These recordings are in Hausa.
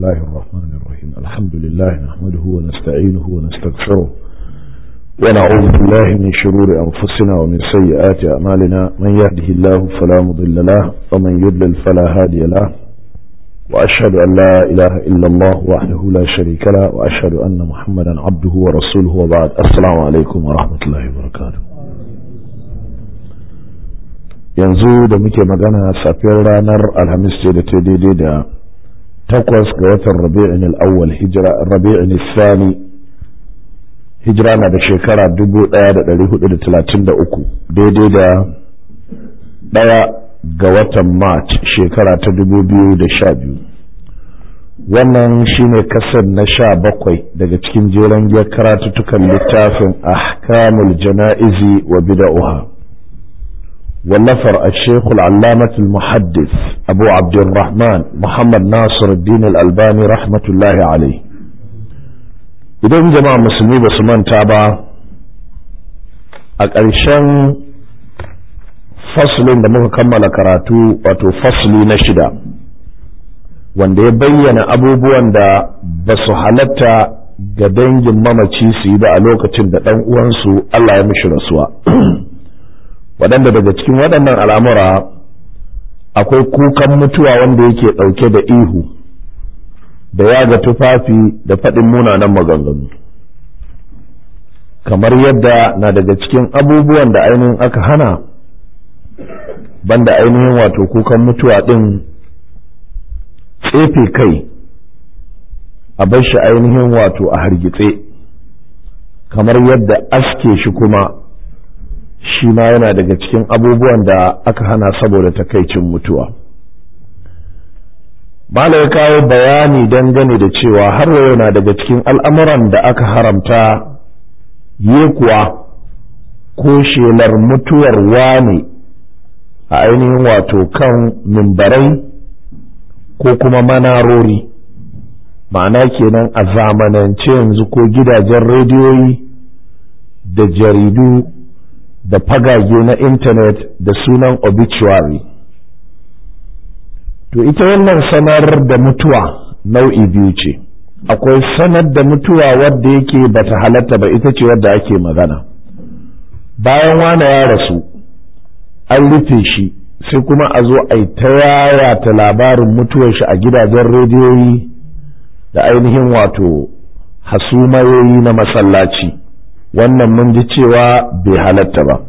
الله الرحمن الرحيم الحمد لله نحمده ونستعينه ونستغفره ونعوذ بالله من شرور أنفسنا ومن سيئات أعمالنا من يهده الله فلا مضل له ومن يضلل فلا هادي له وأشهد أن لا إله إلا الله وحده لا شريك له وأشهد أن محمدا عبده ورسوله وبعد السلام عليكم ورحمة الله وبركاته yanzu da muke magana safiyar ranar alhamis ce da ta daidai da takwas ga watan rabi'in al'awwal hijira rabi'in sani hijira na da shekara 1433 daidai da ɗaya ga watan march shekara ta 2012 wannan shine kasar na sha bakwai daga cikin jeren giyar karatuttukan littafin ahkamul jana'izi wa bida'uha والنفر الشيخ العلامة المحدث أبو عبد الرحمن محمد ناصر الدين الألباني رحمة الله عليه idan jama'a musulmi ba su manta ba a ƙarshen faslin da muka kammala karatu wato fasli na shida wanda ya bayyana abubuwan da ba su halatta ga dangin mamaci su yi ba a lokacin da ɗan uwansu Allah ya mishi rasuwa waɗanda daga cikin waɗannan al'amura akwai kukan mutuwa wanda yake ɗauke da ihu da yaga tufafi da faɗin munanan maganganu kamar yadda na daga cikin abubuwan da ainihin aka hana banda ainihin wato kukan mutuwa ɗin tsefe kai a bar shi ainihin wato a hargitse kamar yadda aske shi kuma shi ma yana daga cikin abubuwan da aka hana saboda takaicin mutuwa Mala ya kawo bayani dangane da cewa har yau na daga cikin al'amuran da aka haramta yi kuwa ko shelar mutuwar wane a ainihin wato kan mimbarai ko kuma manarori ma'ana kenan a zamanance yanzu ko gidajen rediyoyi da jaridu da fagage na intanet da sunan obituary to ita wannan sanar da mutuwa nau'i biyu ce akwai sanar da mutuwa wadda yake bata halatta ba ita ce wadda ake magana bayan wane ya rasu an rufe shi sai kuma a zo a yi ta yayata labarin mutuwar shi a gidajen rediyoyi da ainihin wato hasumayoyi na masallaci wannan mun ji cewa bai halatta ba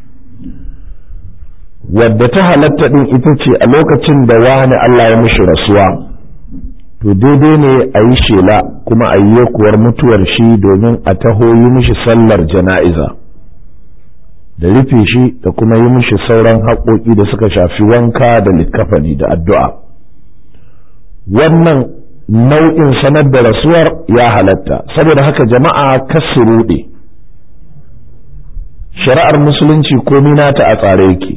wadda ta halatta din ita ce a lokacin da wani Allah ya mishi rasuwa to daidai ne a yi shela kuma a yi kuwar mutuwar shi domin a taho yi mishi sallar jana'iza da rufe shi da kuma yi mishi sauran haƙoƙi da suka shafi wanka da likkafani da addu'a wannan nau'in sanar da rasuwar ya halatta saboda haka jama'a kasu ruɗe shari'ar musulunci komi nata a tsare yake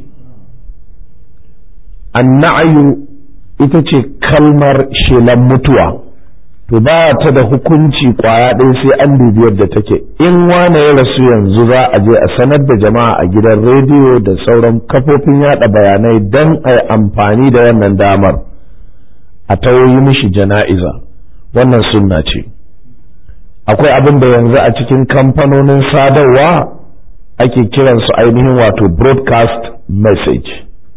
anna'ayu ita ce kalmar shelan mutuwa to ba ta da hukunci kwaya ɗaya sai an dubi yadda take in wane ya rasu yanzu za a je a sanar da jama'a a gidan rediyo da sauran kafofin yada bayanai don a yi amfani da wannan damar a tawoyi mishi jana'iza wannan sunna ce akwai abin da yanzu a cikin kamfanonin sadarwa ake kiransu ainihin wato broadcast message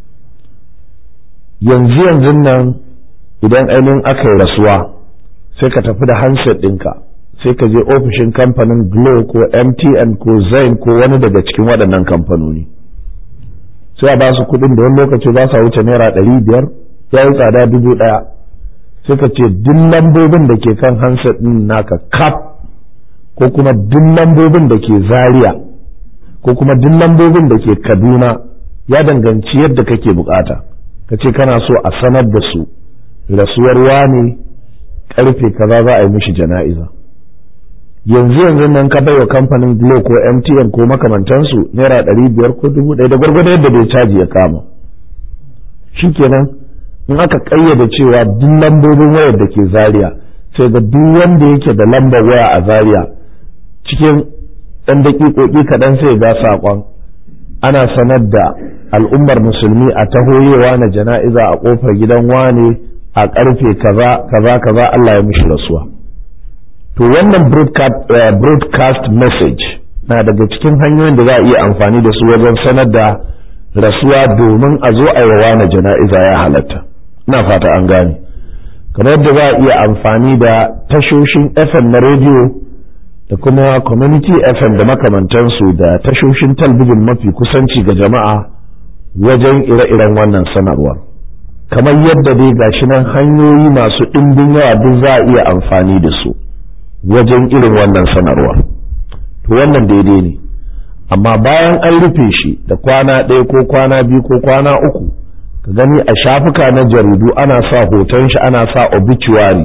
yanzu yanzu nan idan ainihin aka yi rasuwa sai ka tafi da handset ɗinka sai ka je ofishin kamfanin glo ko mtn ko zain ko wani daga cikin waɗannan kamfanoni sai a ba su kuɗin da wani lokaci ba sa wuce naira ɗari biyar ya yi tsada dubu ɗaya sai ka ce duk lambobin da ke kan handset ɗin naka kap ko kuma duk lambobin da ke zaria ko kuma duk lambobin da ke kaduna ya danganci yadda kake bukata ka ce kana so a sanar da su rasuwar wane karfe kaza za a yi mishi jana'iza yanzu yanzu nan ka baiwa kamfanin glo ko mtn ko makamantansu naira ɗari biyar ko dubu ɗaya da gwargwado yadda bai caji ya kama shikenan in aka ƙayyade cewa duk lambobin wayar da ke zaria sai ga duk wanda yake da lambar waya a zaria cikin ɗan daƙiƙoƙi kaɗan sai ga saƙon ana sanar da al'ummar musulmi a tahoyewa na jana'iza a ƙofar gidan wane a karfe kaza kaza kaza Allah ya mishi rasuwa to wannan broadcast message na daga cikin hanyoyin da za a iya amfani da su wajen sanar da rasuwa domin a zo a yawa na jana'iza ya halatta ina fata an gane kamar yadda za a iya amfani da tashoshin fm na rediyo da kuma community fm da makamantansu da tashoshin talbijin mafi kusanci ga jama'a wajen ire-iren wannan sanarwar kamar yadda dai gashi nan hanyoyi masu ɗimbin yawa duk za a iya amfani da su wajen irin wannan sanarwar to wannan daidai ne amma bayan an rufe shi da kwana ɗaya ko kwana biyu ko kwana uku ka gani a shafuka na jaridu ana sa hoton shi ana sa obituary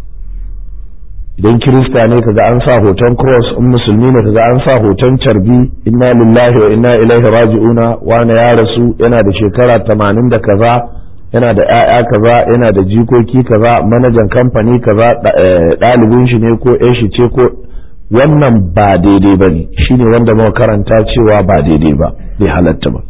idan kirista ne kaga an sa hoton cross in musulmi ne kaga an sa hoton carbi inna lillahi wa inna ilaihi raji'una wani ya rasu yana da shekara tamanin da kaza yana da 'ya'ya kaza yana da jikoki kaza manajan kamfani kaza ɗalibin shi ne ko shi ce ko wannan ba daidai ba ne shi ne wanda muka karanta cewa ba daidai ba bai halatta ba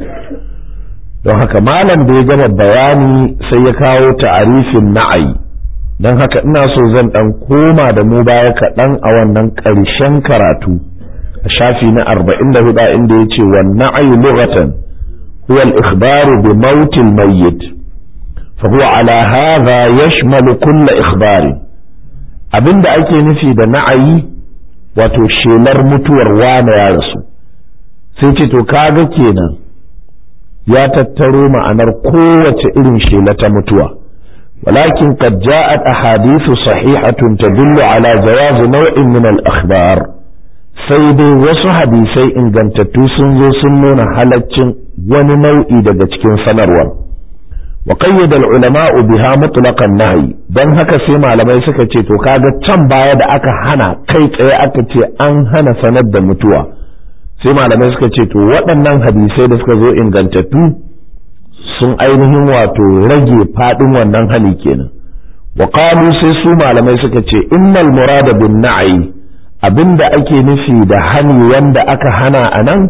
don haka malam da ya gama bayani sai ya kawo ta'arifin na'ayi don haka ina so zan dan koma da mu baya kaɗan a wannan ƙarshen karatu a shafi na arba'in da hudu inda ya ce wa na'ayi lughatan huwa al-ikhbaru bi mautil mayyit fa huwa ala hadha yashmalu kulla ikhbari abinda ake nufi da na'ayi wato shelar mutuwar wane ya rasu sai ce to kaga kenan ya tattaro ma'anar kowace irin shela ta mutuwa walakin qad ja'at ahadithu sahihatun tadullu ala jawaz naw'in min al-akhbar sai dai wasu hadisai ingantattu sun zo sun nuna halaccin wani nau'i daga cikin sanarwar wa qayyada al-ulama'u biha mutlaqan nahy dan haka sai malamai suka ce to kaga can baya da aka hana kai tsaye aka ce an hana sanar da mutuwa sai malamai suka ce to waɗannan hadisai da suka zo ingantattu sun ainihin wato rage fadin wannan hali kenan wa qalu sai su malamai suka ce innal murada bin na'i abinda ake nufi da hani wanda aka hana anan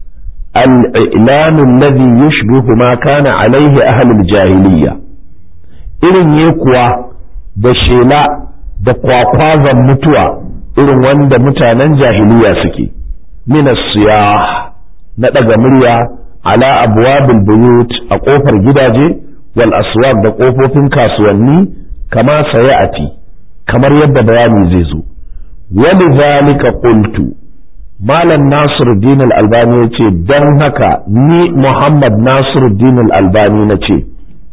الإعلان الذي يشبه ما كان عليه أهل الجاهلية irin ye kuwa da shela da kwakwazon mutuwa irin wanda mutanen jahiliya suke minas siyah na ɗaga murya ala abwabil buyut a ƙofar gidaje wal aswaq da ƙofofin kasuwanni kama sayati kamar yadda bayani zai zo wani zalika qultu Malam Nasiruddin Al-Albani ya ce don haka ni Muhammad Nasiruddin Al-Albani na ce,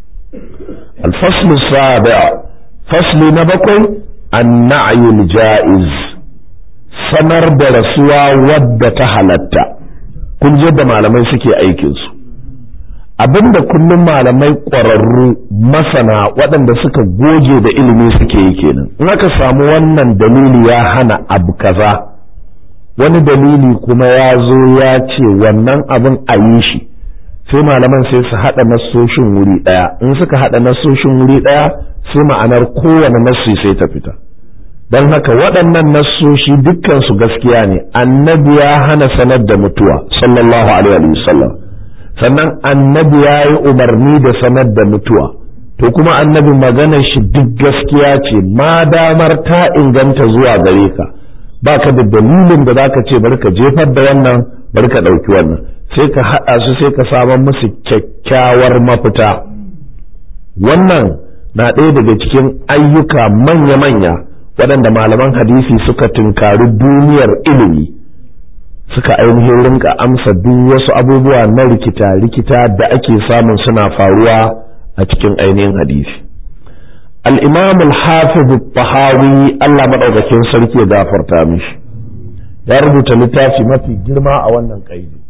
Alfaslu sabi'a fasli na bakwai an na'ayul ja'iz sanar da rasuwa wadda ta halatta kun je da malamai suke aikinsu abinda kullum malamai ƙwararru masana waɗanda suka goge da ilimi suke yi kenan in aka samu wannan dalili ya hana abu kaza wani dalili kuma ya zo ya ce wannan abin a yi shi sai malaman sai su haɗa nassoshin wuri ɗaya in suka haɗa nassoshin wuri ɗaya sai ma'anar kowane nassi sai ta fita don haka waɗannan nassoshi dukkansu gaskiya ne annabi ya hana sanar da mutuwa sallallahu alaihi wasallam sannan annabi ya yi umarni da sanar da mutuwa to kuma annabi maganar shi duk gaskiya ce ma damar ta inganta zuwa gare ka baka da dalilin da zaka ce bari ka jefar da wannan bari ka ɗauki wannan sai ka haɗa su sai ka samar musu kyakkyawar mafita wannan na ɗaya daga cikin ayyuka manya-manya waɗanda malaman hadisi suka tunkari duniyar ilimi suka ainihin rinka amsa duk wasu abubuwa na rikita-rikita da ake samun suna faruwa a cikin ainihin hadisi الإمام الحافظ الطحاوي الله مدعوكين سلكي غافر تامش ya rubuta littafi mafi girma a wannan ƙaidi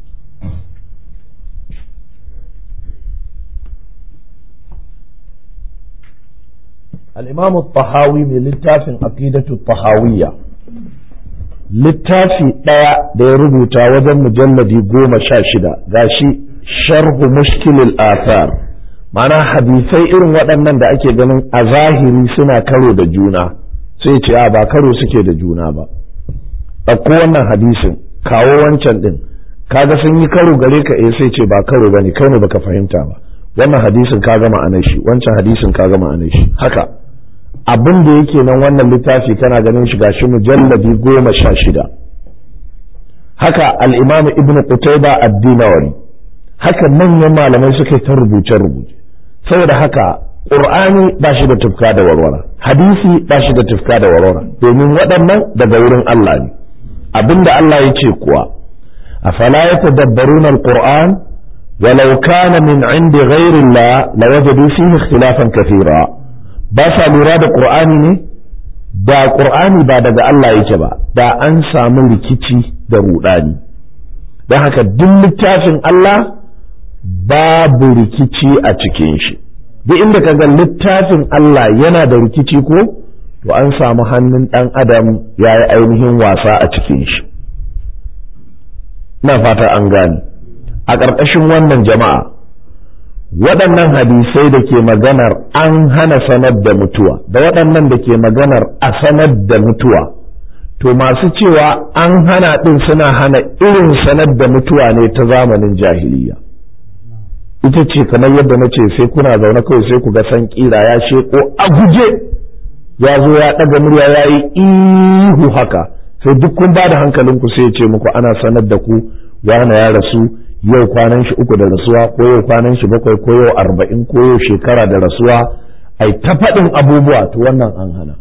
الإمام الطحاوي من littafin عقيدة الطحاوية littafi ɗaya da ya rubuta wajen mujalladi goma sha shida gashi sharhu mushkilil athar mana hadisai irin waɗannan da ake ganin a zahiri suna karo da juna sai ce a ba karo suke da juna ba ɗauko wannan hadisin kawo wancan ɗin kaga sun yi karo gare ka eh sai ce ba karo ba ne kai ne baka fahimta ba wannan hadisin ka gama anan shi wancan hadisin ka gama anan shi haka abin da yake nan wannan littafi kana ganin shi gashi mujalladi goma sha shida haka al-imam ibn qutayba ad-dinawari haka manyan malamai suka ta rubuce rubuce saboda haka qur'ani ba shi da tufka da warwara hadisi ba shi da tufka da warwara domin waɗannan daga wurin Allah ne abinda Allah ya ce kuwa afala yatadabbaruna al-qur'an ولو كان من عند غير الله لوجدوا فيه اختلافا كثيرا ba sa lura da ƙur'ani ne da ƙur'ani ba daga Allah yake ba da an samu rikici da ruɗani don haka duk littafin Allah babu rikici a cikin shi duk inda ka ga littafin Allah yana da rikici ko to an samu hannun ɗan adam ya yi ainihin wasa a cikin shi na fata an gane a ƙarƙashin wannan jama'a waɗannan hadisai da ke maganar an hana sanar da mutuwa da waɗannan da ke maganar a sanar da mutuwa to masu cewa an hana ɗin suna hana irin sanar da mutuwa ne ta zamanin jahiliya ita ce kamar yadda na ce sai kuna zaune kawai sai ku ga san ƙira ya sheko a guje ya zo ya ɗaga murya ya yi ihu haka sai duk kun ba da hankalinku sai ya ce muku ana sanar da ku wane ya rasu yau kwanan shi uku da rasuwa ko yau kwanan shi bakwai ko yau arba'in ko yau shekara da rasuwa ai ta faɗin abubuwa to wannan an hana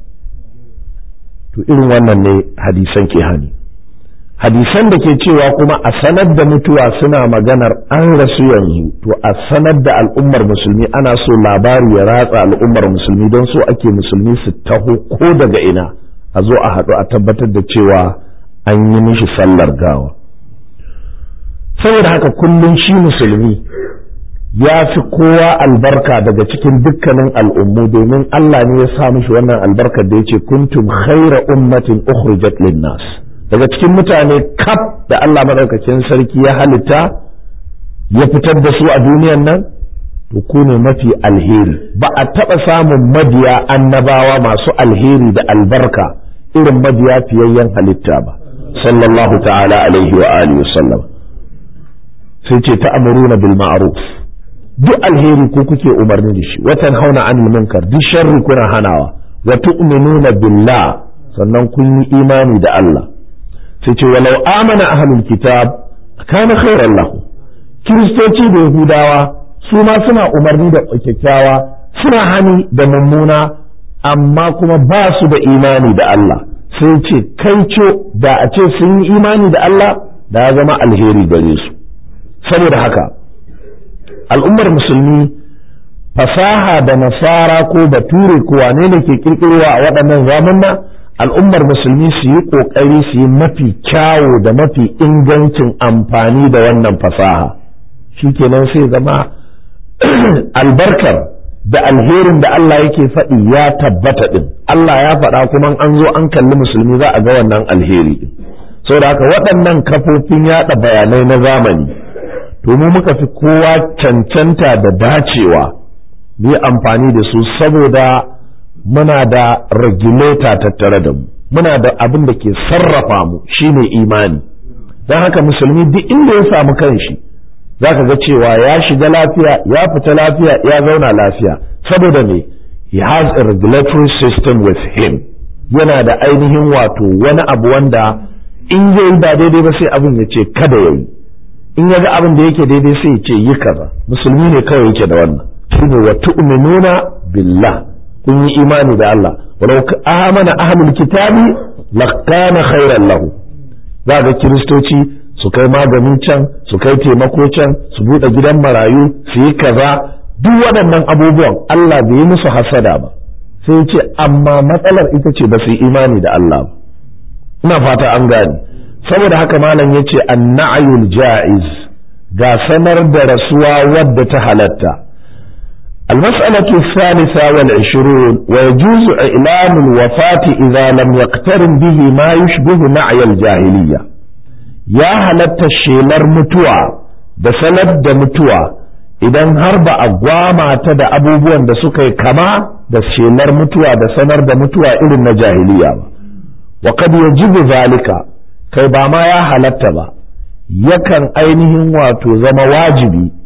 to irin wannan ne hadisan ke hani hadisan da ke cewa kuma a sanar da mutuwa suna maganar an rasu yanzu to a sanar da al'ummar musulmi ana so labari ya ratsa al'ummar musulmi don so ake musulmi su taho ko daga ina a zo a haɗu a tabbatar da cewa an yi mishi sallar gawa saboda haka kullum shi musulmi ya fi kowa albarka daga cikin dukkanin al'ummu domin Allah ne ya sa mishi wannan albarkar da yace kuntum khaira ummatin ukhrijat linnas daga cikin mutane kaf da Allah madaukakin sarki ya halitta ya fitar da su a duniyan nan to ku ne mafi alheri ba a taɓa samun mabiya annabawa masu alheri da albarka irin mabiya fiyayyen halitta ba sallallahu ta'ala alaihi wa alihi wa sallam sai ce ta amuruna bil ma'ruf duk alheri ko kuke umarni da shi watan hauna anil munkar duk sharri kuna hanawa wa tu'minuna billah sannan kun yi imani da Allah sai ce walau amana ahlul kitab kana khairan lahu kiristoci da yahudawa su ma suna umarni da kyakkyawa suna hani da mummuna amma kuma ba su da imani da Allah sai ce kai da a ce sun yi imani da Allah da ya zama alheri gare su saboda haka al'ummar musulmi fasaha da nasara ko bature ko wane ne ke kirkirowa a waɗannan zamanna al'ummar musulmi su yi ƙoƙari su yi mafi kyawo da mafi ingancin amfani da wannan fasaha shi kenan sai zama albarkar da alherin da Allah yake faɗi ya tabbata ɗin Allah ya faɗa kuma an zo an kalli musulmi za a ga wannan alheri ɗin saboda haka waɗannan kafofin yaɗa bayanai na zamani to mu muka fi kowa cancanta da dacewa mu yi amfani da su saboda muna da regulator tattare da mu muna da abin da ke sarrafa mu shine imani don haka musulmi duk inda ya samu kanshi za ka ga cewa ya shiga lafiya ya fita lafiya ya zauna lafiya saboda me he has a regulatory system with him yana da ainihin wato wani abu wanda in zai yi ba daidai ba sai abin ya ce kada ya yi in ya ga abin da yake daidai sai ya ce yi kaza musulmi ne kawai yake da wannan shine wa tu'minuna billah kun yi imani da Allah walau amana ahlul kitabi lakana khairan lahu za ga kiristoci su kai magani can su kai taimako can su buɗe gidan marayu su yi kaza duk waɗannan abubuwan Allah bai yi musu hasada ba sai ce amma matsalar ita ce ba su yi imani da Allah ba ina fata an gane saboda haka malam ya ce annayul ja'iz ga sanar da rasuwa wadda ta halatta المسألة الثالثة والعشرون ويجوز إعلام الوفاة إذا لم يقترن به ما يشبه نعي الجاهلية يا هلت الشيلر متوى da sanar da mutuwa idan har ba a gwama ta da abubuwan da suka yi kama da shelar mutuwa da sanar da mutuwa irin na jahiliya ba wa kad yajibu zalika kai ba ma ya halatta ba yakan ainihin wato zama wajibi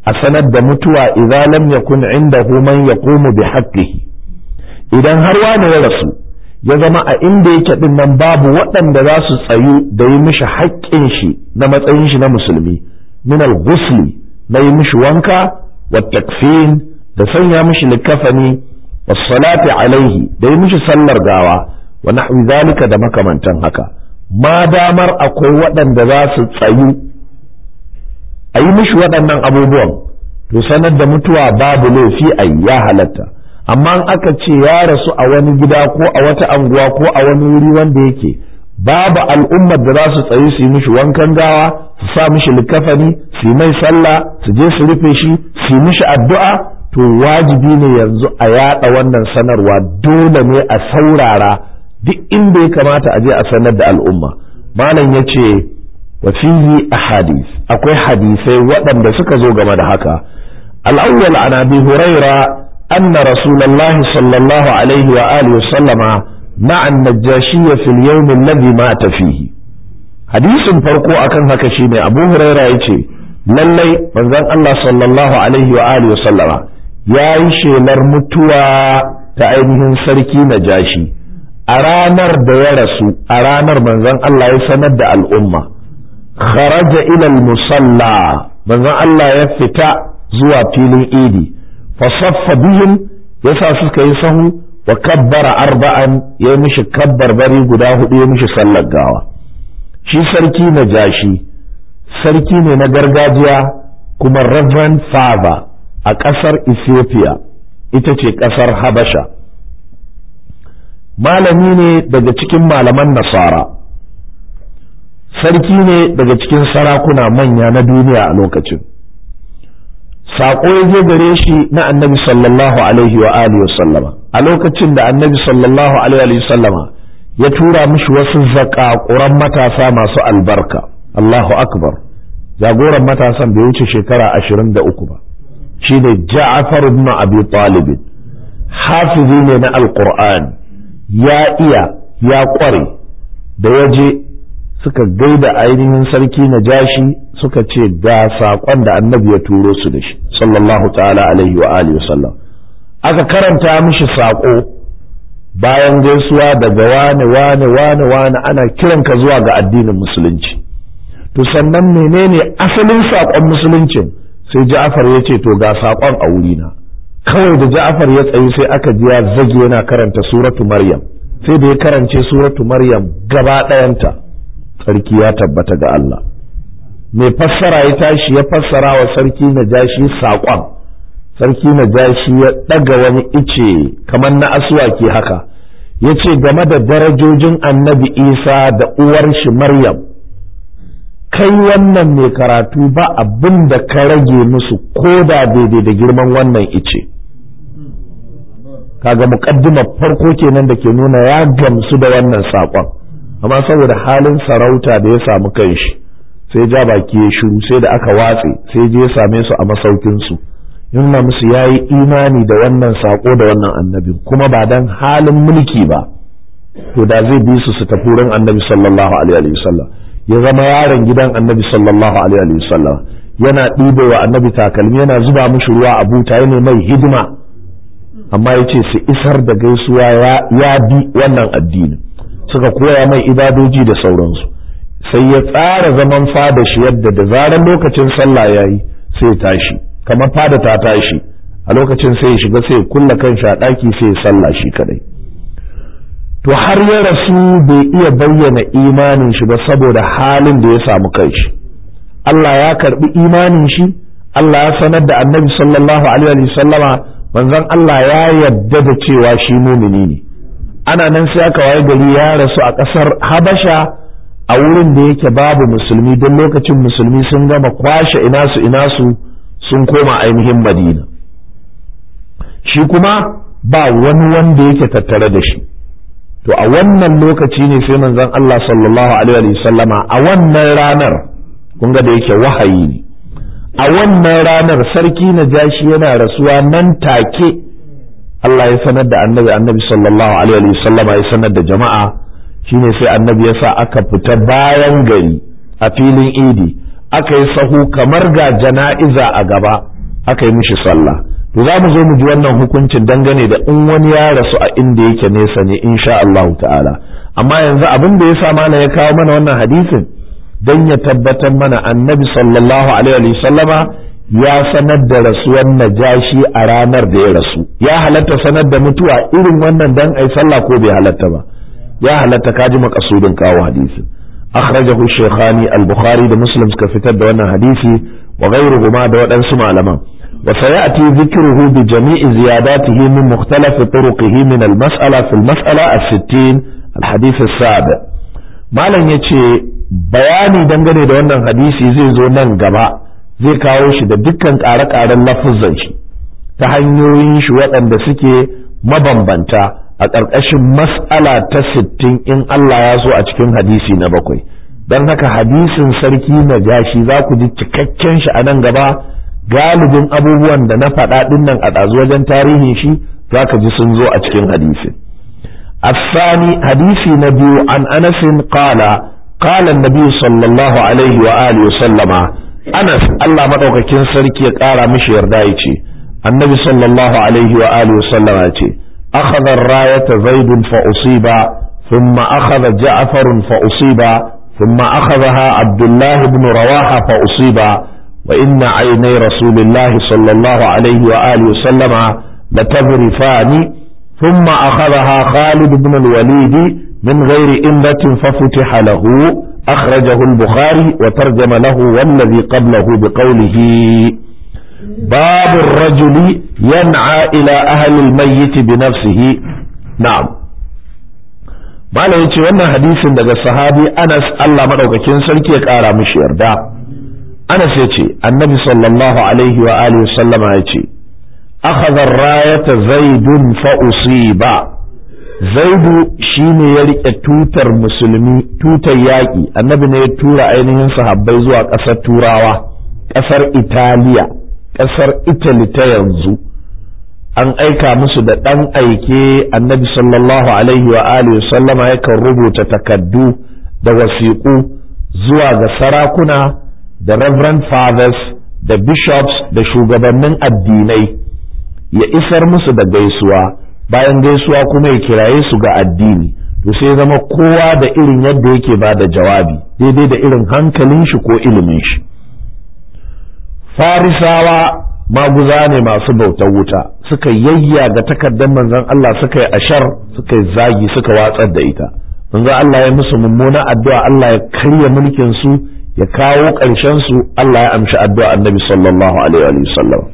a sanar da mutuwa idza lam yakun indahu man yaqumu bi haqqihi idan har wani ya rasu ya zama a inda yake din nan babu waɗanda za su tsayu da yi mishi haƙƙin shi na matsayin shi na musulmi min al-ghusli na yi mishi wanka wa takfin da sanya mishi likafani wa salati alaihi da yi mishi sallar gawa wa nahwi zalika da makamantan haka ma damar akwai waɗanda za su tsayu a yi mishi waɗannan abubuwan to sanar da mutuwa babu laifi a ya halatta amma in aka ce ya rasu a wani gida ko a wata anguwa ko a wani wuri wanda yake babu al'ummar da za su tsayi su yi mishi wankan gawa su sa mishi likafani su yi mai sallah su je su rufe shi su yi mishi addu'a to wajibi ne yanzu a yada wannan sanarwa dole ne a saurara duk inda ya kamata a je a sanar da al'umma malam ya ce wa fihi ahadith akwai hadisai waɗanda suka zo game da haka al-awwal an abi huraira anna rasulullahi sallallahu alaihi wa alihi sallama ma'a an-najashi fi al-yawm alladhi mata fihi hadisin farko akan haka shine abu huraira yace lallai manzon Allah sallallahu alaihi wa alihi sallama yayi shelar mutuwa ta ainihin sarki najashi a ranar da ya rasu a ranar manzon Allah ya sanar da al'umma kharaja ila musalla manzon Allah ya fita zuwa filin idi fa saffa bihim yasa suka yi sahu wa kabbara arba'an ya mishi kabbar bari guda hudu ya mishi sallar gawa shi sarki na jashi sarki ne na gargajiya kuma reverend father a ƙasar Ethiopia ita ce ƙasar Habasha malami ne daga cikin malaman nasara sarki ne daga cikin sarakuna manya na duniya a lokacin saƙo ya je gare shi na annabi sallallahu alaihi wa alihi sallama a lokacin da annabi sallallahu alaihi wa sallama ya tura mishi wasu zaƙaƙuran matasa masu albarka Allahu akbar jagoran matasan bai wuce shekara ashirin da uku ba shi ne Ja'far ibn Abi Talib hafizi ne na Alƙur'ani ya iya ya ƙware da waje suka gaida ainihin sarki na jashi suka ce ga saƙon da annabi ya turo su da shi sallallahu ta'ala alaihi wa alihi wasallam aka karanta mishi saƙo bayan gaisuwa daga wane wane wane wane ana kiranka zuwa ga addinin musulunci to sannan menene asalin saƙon musuluncin sai ja'far ya ce to ga saƙon a wurina kawai da ja'far ya tsayi sai aka ji ya zage yana karanta suratu maryam sai da ya karance suratu maryam gaba ɗayanta sarki ya tabbata ga Allah mai fassara ya tashi ya fassara wa sarki na jashi saƙon sarki na jashi ya ɗaga wani ice kamar na asuwaki haka ya ce game da darajojin annabi isa da uwar shi maryam kai wannan mai karatu ba abin da ka rage musu ko da daidai da girman wannan ice kaga muƙaddimar farko kenan da ke nuna ya gamsu da wannan saƙon amma saboda halin sarauta da ya samu kanshi sai ja baki ya shiru sai da aka watse sai je ya same su a masaukinsu nuna musu ya yi imani da wannan saƙo da wannan annabi kuma ba dan halin mulki ba to da zai bi su su tafi wurin annabi sallallahu alaihi wasallam ya zama yaron gidan annabi sallallahu alaihi wasallam yana ɗibe wa annabi takalmi yana zuba mishi ruwa a buta yana mai hidima amma ya ce su isar da gaisuwa ya bi wannan addini suka koya mai ibadoji da sauransu sai ya tsara zaman fada shi yadda da zarar lokacin sallah ya yi sai ya tashi kamar fada ta tashi a lokacin sai ya shiga sai ya kulla kanshi a ɗaki sai ya sallah shi kadai to har ya rasu bai iya bayyana imanin shi ba saboda halin da ya samu kanshi Allah ya karbi imanin shi Allah ya sanar da annabi sallallahu alaihi wasallama manzon Allah ya yadda da cewa shi mumini ne ana nan sai aka waye gari ya rasu a ƙasar Habasha a wurin da yake babu musulmi don lokacin musulmi sun gama kwashe ina su ina su sun koma ainihin Madina shi kuma ba wani wanda yake tattare da shi to a wannan lokaci ne sai manzon Allah sallallahu alaihi wa sallama a wannan ranar kun ga da yake wahayi ne a wannan ranar sarki na jashi yana rasuwa nan take Allah ya sanar da annabi annabi sallallahu alaihi wa sallama ya sanar da jama'a shine sai annabi ya sa aka fita bayan gari a filin idi aka yi sahu kamar ga jana'iza a gaba aka yi mishi sallah to za mu zo mu ji wannan hukuncin dangane da in wani ya rasu a inda yake nesa ne insha Allah ta'ala amma yanzu abin da ya sa mana ya kawo mana wannan hadisin dan ya tabbatar mana annabi sallallahu alaihi wa sallama ya sanar da rasuwar najashi a ranar da ya rasu ya halatta sanar da mutuwa irin wannan dan ai sallah ko bai halatta ba ya halatta kaji makasudin kawo hadisin akhrajahu shaykhani al-bukhari da muslim suka fitar da wannan hadisi wa ghayruhuma da waɗansu malaman wa sayati dhikruhu bi jami'i ziyadatihi min mukhtalaf turuqihi min al-mas'ala fi al-mas'ala as-60 al-hadith as-sabi malam yace bayani dangane da wannan hadisi zai zo nan gaba zai kawo shi da dukkan ƙare-ƙaren lafuzan shi ta hanyoyin shi waɗanda suke mabambanta a ƙarƙashin mas'ala ta sittin in Allah ya so a cikin hadisi na bakwai don haka hadisin sarki na gashi za ku ji cikakken shi a nan gaba galibin abubuwan da na faɗa ɗin nan a ɗazu wajen tarihin shi za ka ji sun zo a cikin hadisin الثاني حديث نبي عن أنس قال قال النبي صلى الله عليه وآله وسلم أنس الله مدوكاكين سركي قال مش يردايتي النبي صلى الله عليه وآله وسلم يتي أخذ الراية زيد فأصيب ثم أخذ جعفر فأصيب ثم أخذها عبد الله بن رواحة فأصيب وإن عيني رسول الله صلى الله عليه وآله وسلم لتذرفان ثم أخذها خالد بن الوليد من غير إمرة ففتح له أخرجه البخاري وترجم له والذي قبله بقوله باب الرجل ينعى إلى أهل الميت بنفسه نعم Malam ya ce wannan hadisin daga sahabi Anas Allah madaukakin sarki ya ƙara mishi yarda. Anas ya ce, Annabi sallallahu Alaihi wa Alihi sallama ya ce, Akhadha rayata zaidun fa usiba Zaidu shi ne ya riƙe tutar musulmi, tutar yaƙi, annabi ne ya tura ainihin sahabbai zuwa ƙasar Turawa, ƙasar Italiya, ƙasar Italy ta yanzu. an aika musu da ɗan aike annabi sallallahu alaihi wa alihi sallama yakan rubuta takaddu da wasiƙu zuwa ga sarakuna da reverend fathers da bishops da shugabannin addinai ya isar musu da gaisuwa bayan gaisuwa kuma ya kiraye su ga addini to sai zama kowa da irin yadda yake ba da jawabi daidai da irin hankalin shi ko ilimin shi farisawa maguza ne masu bautar wuta suka yayya ga takardar manzon Allah suka yi ashar suka yi zagi suka watsar da ita manzon Allah ya musu mummuna addu'a Allah ya karya mulkin su ya kawo ƙarshen su Allah ya amshi addu'a annabi sallallahu alaihi wa sallam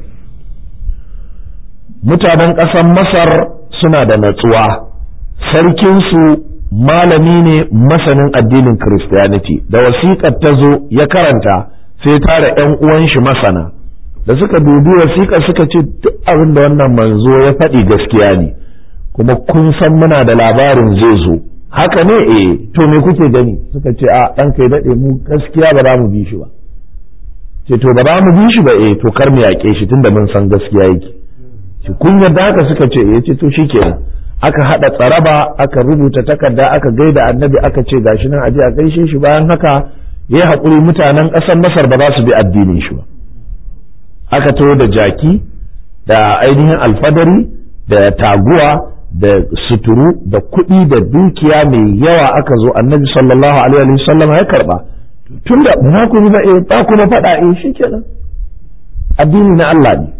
mutanen ƙasar Masar suna da natsuwa sarkin su malami ne masanin addinin Christianity da wasiƙar ta zo ya karanta sai tara ƴan uwan shi masana da suka dubi wasiƙa suka ce duk abin da wannan manzo ya faɗi gaskiya ne kuma kun san muna da labarin zai zo haka ne eh to me kuke gani suka ce a ɗan kai daɗe mu gaskiya ba za mu bi shi ba ce to ba za mu bi shi ba eh to kar mu yaƙe shi tunda mun san gaskiya yake shi kun yarda haka suka ce eh ce to shikenan aka haɗa tsaraba aka rubuta takarda aka gaida annabi aka ce gashi nan aje a gaishe shi bayan haka yayi haƙuri mutanen ƙasar Masar ba za su bi addinin shi ba aka taho da jaki da ainihin alfadari da taguwa da suturu da kuɗi da dukiya mai yawa aka zo annabi sallallahu alaihi wa sallam ya karba tun da ba ku ba eh ba ku na faɗa eh shikenan addini na Allah ne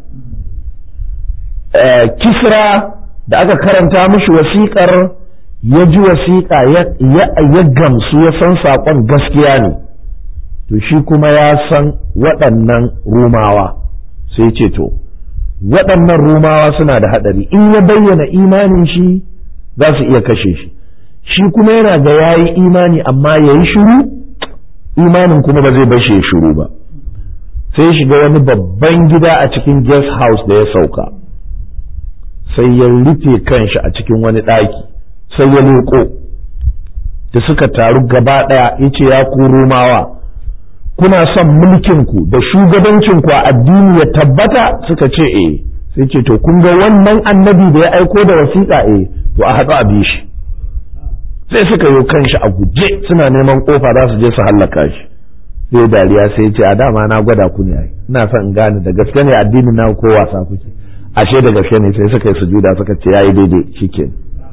kisra da aka karanta mishi wasiƙar ya ji wasiƙa ya gamsu ya san saƙon gaskiya ne to shi kuma ya san waɗannan rumawa sai ce to waɗannan rumawa suna da haɗari in ya bayyana imanin shi za su iya kashe shi shi kuma yana ga ya yi imani amma ya yi shiru imanin kuma ba zai bashe ya shiru ba sai shiga wani babban gida a cikin guest house da ya sauka sai ya rufe kanshi a cikin wani ɗaki sai ya leƙo da suka taru gaba ɗaya ya ce ya ku rumawa kuna son mulkinku da shugabancinku a addini ya tabbata suka ce eh sai ce to kun ga wannan annabi da ya aiko da wasiƙa eh to a haɗu a bi shi sai suka yi kanshi a guje suna neman ƙofa za su je su hallaka shi sai dariya sai ya ce a dama na gwada ku ne ai ina son in gane da gaske ne addinin na ko wasa kuke ashe da gaske ne sai suka yi sujuda suka ce yayi daidai shikenan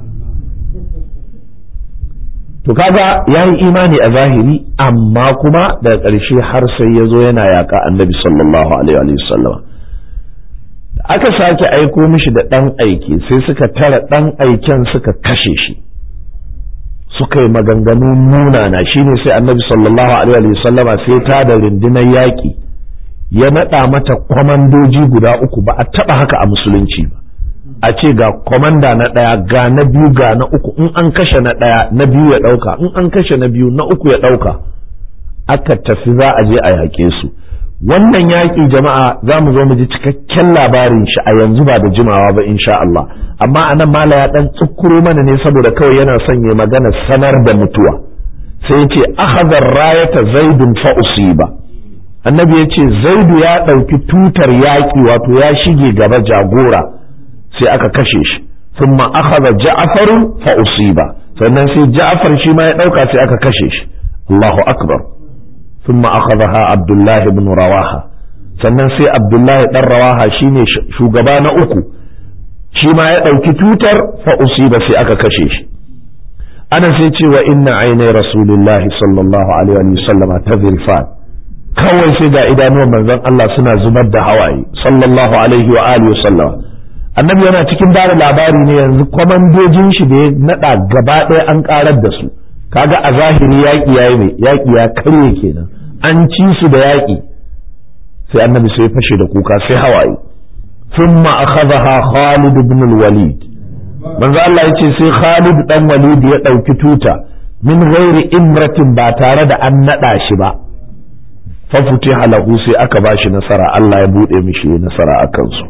to kaga yayi imani a zahiri amma kuma daga ƙarshe har sai ya zo yana yaƙa annabi sallallahu alaihi wa sallam aka sake aiko mishi da ɗan aiki sai suka tara ɗan aiken suka kashe shi suka yi maganganu munana shine sai annabi sallallahu alaihi wa sallama sai ta da rundunar yaƙi ya naɗa mata kwamandoji guda uku ba a taɓa haka a musulunci ba a ce ga kwamanda na ɗaya ga na biyu ga na uku in an kashe na ɗaya na biyu ya ɗauka in an kashe na biyu na uku ya ɗauka aka tafi za a je a yaƙe su wannan yaƙi jama'a za mu zo mu ji cikakken labarin shi a yanzu ba da jimawa ba insha Allah amma a nan mala ya ɗan tsukuro mana ne saboda kawai yana son ya magana sanar da mutuwa sai ya ce akhadha rayata zaidun fa usiba annabi ya ce zaidu ya ɗauki tutar yaƙi wato ya shige gaba jagora sai aka kashe shi thumma akhadha ja'far fa usiba sannan sai ja'far shi ma ya dauka sai aka kashe shi Allahu akbar thumma akhadha Abdullah ibn Rawaha sannan sai Abdullah dan Rawaha shine shugaba na uku shi ma ya dauki tutar fa usiba sai aka kashe shi ana sai cewa inna ainai rasulullahi sallallahu alaihi wa sallam tazrifan kawai sai ga idanuwan manzon Allah suna zubar da hawaye sallallahu alaihi wa alihi wa sallam annabi yana cikin bada labari ne yanzu kwamandojin shi da ya nada gaba ɗaya an karar da su kaga a zahiri yaƙi yayi ne yaƙi ya karye kenan an ci su da yaƙi sai annabi sai fashe da kuka sai hawaye thumma akhadha Khalid ibn al-Walid manzo Allah yace sai Khalid dan Walid ya dauki tuta min ghairi imratin ba tare da an nada shi ba fa futiha lahu sai aka bashi nasara Allah ya bude mishi nasara akan su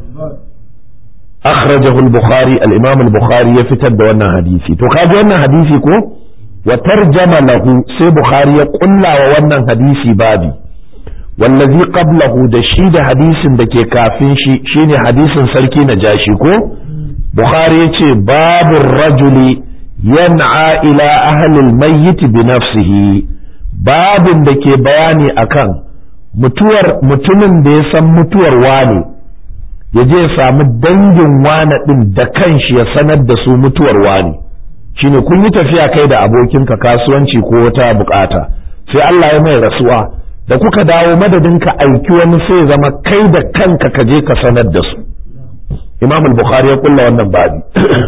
أخرجه البخاري الإمام البخاري يفتد وانا حديثي تو كاجي وانا حديثي كو وترجم له سي بخاري يقول وانا حديثي بابي والذي قبله ده شي ده حديث ده كي كافين شي شيني حديث سركي نجاشي كو بخاري يتي باب الرجل ينعى إلى أهل الميت بنفسه باب ده كي بياني أكان mutuwar mutumin da ya san mutuwar wane ya je ya samu dangin wane ɗin da kanshi ya sanar da su mutuwar wane shine kun yi tafiya kai da abokinka kasuwanci ko wata bukata sai Allah ya mai rasuwa da kuka dawo madadin ka aiki wani sai zama kai da kanka ka je ka sanar da su Imam al-Bukhari ya kulla wannan babi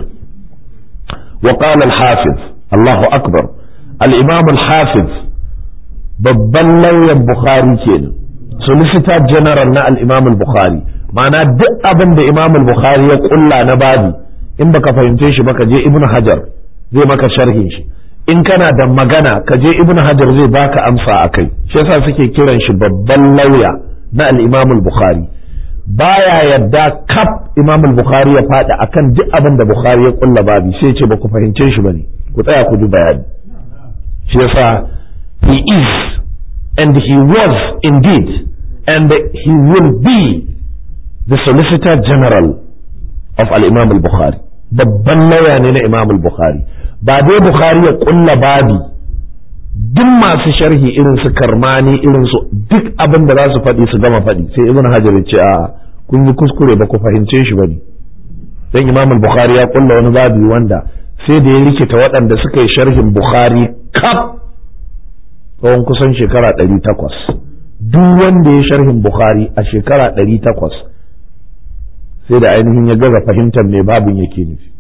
wa qala al-Hafiz Allahu akbar al-Imam al-Hafiz babban lauyan Bukhari kenan solicitor general na al-Imam al-Bukhari ma'ana duk abin da Imam al-Bukhari ya kulla na babi in baka fahimce shi baka je Ibn Hajar zai maka sharhin shi in kana da magana ka je Ibn Hajar zai baka amsa akai shi yasa suke kiran shi babban lauya na al-Imam al-Bukhari baya yadda kaf Imam al-Bukhari ya fada akan duk abin da Bukhari ya kulla babi sai ce baku fahimce shi bane ku tsaya ku ji bayani shi yasa he is and he was indeed and he will be the solicitor general of al-imam al-bukhari babban lauya ne na imam al-bukhari ba dai bukhari ya kulla babi duk masu sharhi irin su karmani irin su duk abin da za su faɗi su gama faɗi sai ibn hajar ya ce a kun yi kuskure ba ku fahimce shi bane dan imam al-bukhari ya kulla wani babi wanda sai da ya rikita waɗanda suka yi sharhin bukhari kaf tsawon kusan shekara ɗari takwas duk wanda ya sharhin bukhari a shekara ɗari takwas sai da ainihin ya gaza fahimtar me babin yake nufi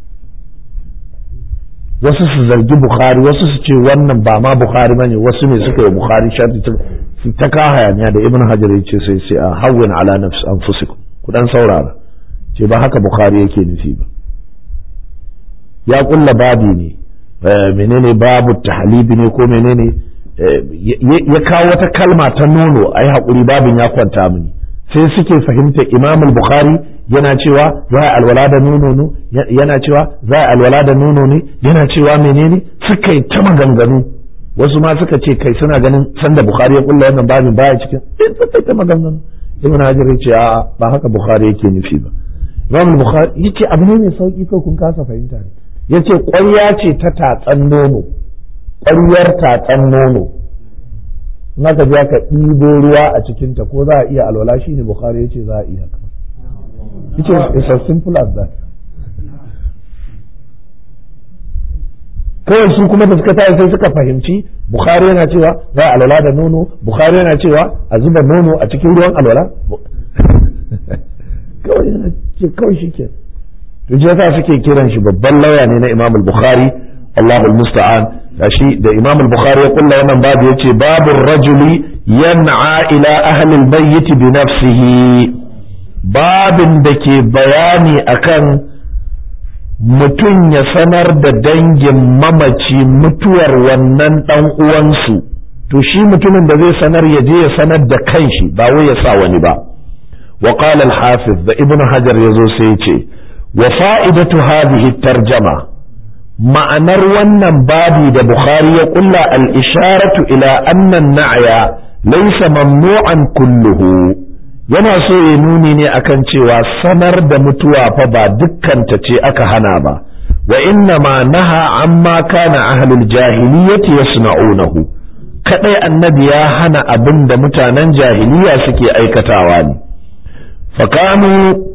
wasu su zargi bukhari wasu su ce wannan ba ma bukhari bane wasu ne suka yi bukhari sharhi ta ka hayaniya da ibn hajar ya ce sai sai a hawwin ala nafs anfusikum ku dan saurara ce ba haka bukhari yake nufi ba ya kulla babi ne menene babu tahlibi ne ko menene ya kawo wata kalma ta nono ai haƙuri babin ya kwanta mini sai suke fahimta imam bukhari yana cewa za a alwala da nono ne yana cewa za a alwala da nono ne yana cewa menene suka yi ta maganganu wasu ma suka ce kai suna ganin sanda bukhari ya kulla wannan babin baya cikin suka yi ta maganganu ibn hajar ya ce a ba haka bukhari yake nufi ba imam bukhari yace abu ne mai sauki ko kun kasa fahimta ne yace ƙwarya ce ta tatsan nono ƙwaryar tatsan nono in aka je aka ɗibo ruwa a cikinta ko za a iya alwala shi ne bukhari ya ce za a iya yace it's as simple as that kawai su kuma da suka tashi sai suka fahimci bukhari yana cewa za a alwala da nono bukhari yana cewa a zuba nono a cikin ruwan alwala kawai yana ce kawai shi ke to je yasa suke kiran shi babban lauya ne na imam al-bukhari Allahu al-musta'an gashi da imam al-bukhari ya kulla wannan babu yace babu rajuli yan'a ila ahli al-bayyit bi nafsihi babin da ke bayani akan mutum ya sanar da dangin mamaci mutuwar wannan ɗan uwansu to shi mutumin da zai sanar ya je ya sanar da kanshi ba wai ya sa wani ba wa qala al-hafiz da ibnu hajar yazo sai ya ce wa fa'idatu hadhihi tarjama ma'anar wannan babi da bukhari ya kulla al-isharatu ila anna an-na'ya laysa mamnu'an kulluhu yana so ya nuni ne akan cewa sanar da mutuwa fa ba dukkanta ce aka hana ba wa inna ma naha amma kana ahlul jahiliyyati yasna'unahu kadai annabi ya hana abin da mutanen jahiliya suke aikatawa ne fakanu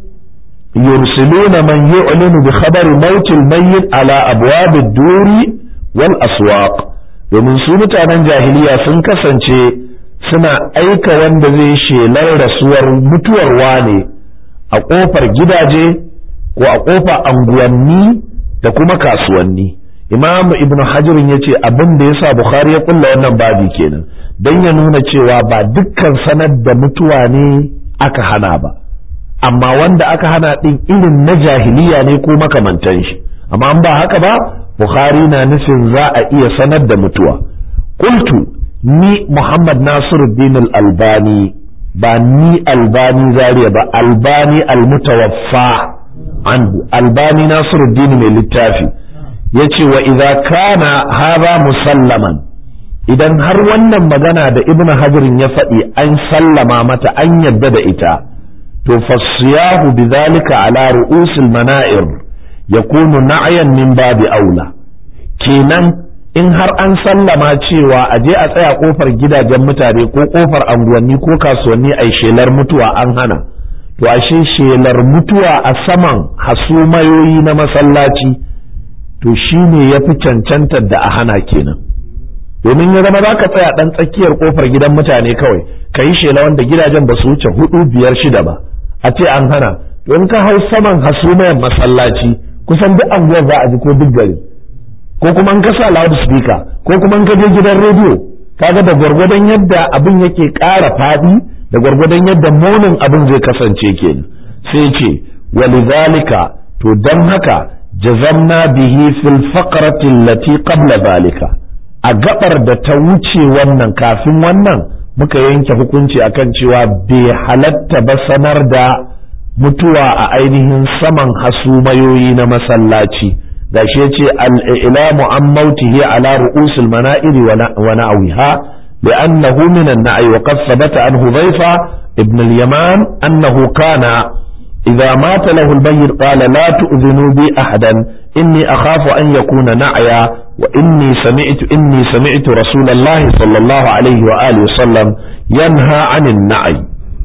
yursiluna man yu'linu bi khabari mautil mayyit ala abwabid duri wal aswaq domin su mutanen jahiliya sun kasance suna aika wanda zai shelar rasuwar mutuwar wane a ƙofar gidaje ko a ƙofar anguwanni da kuma kasuwanni imamu ibnu hajirin ya ce abin da ya sa bukhari ya kulla wannan babi kenan don ya nuna cewa ba dukkan sanar da mutuwa ne aka hana ba amma wanda aka hana ɗin irin na jahiliya ne ko makamantan shi amma an ba haka ba bukhari na nufin za a iya sanar da mutuwa qultu ni Muhammad Nasiruddin al-Albani ba ni Albani Zaria ba Albani al-Mutawaffa anhu Albani Nasiruddin mai littafi yace wa idza kana hadha musallaman idan har wannan magana da Ibn Hajarin ya faɗi an sallama mata an yadda da ita to fasiyahu bidhalika ala ru'usil mana'ir yakunu na'yan min babi aula kenan in har an sallama cewa a je a tsaya kofar gidajen mutane ko kofar anguwanni ko kasuwanni a shelar mutuwa an hana to ashe shelar mutuwa a saman hasumayoyi na masallaci to shine ya fi cancantar da a hana kenan domin ya zama za ka tsaya ɗan tsakiyar kofar gidan mutane kawai ka yi shela wanda gidajen ba su wuce hudu biyar shida ba a ce an hana to in ka hau saman hasumayan masallaci kusan duk anguwar za a ji ko duk gari ko kuma in ka sa loudspeaker ko kuma in ka je gidan rediyo kaga da gwargwadon yadda abin yake ƙara faɗi da gwargwadon yadda munin abin zai kasance kenan sai ce walidhalika to dan haka jazamna bihi fil faqrati allati qabla zalika a gabar da ta wuce wannan kafin wannan muka yanke hukunci akan cewa bai halatta ba sanar da mutuwa a ainihin saman hasumayoyi na masallaci gashi yace al-ilamu an mautihi ala ru'usil mana'iri wa na'wiha li'annahu min an-na'i wa qad thabata an hudhayfa ibn al-yaman annahu kana idha mata lahu al-mayyit qala la tu'dhinu bi ahadan inni akhafu an yakuna na'ya wa inni sami'tu inni sami'tu rasulullah sallallahu alaihi wa alihi wa sallam yanha 'anil na'i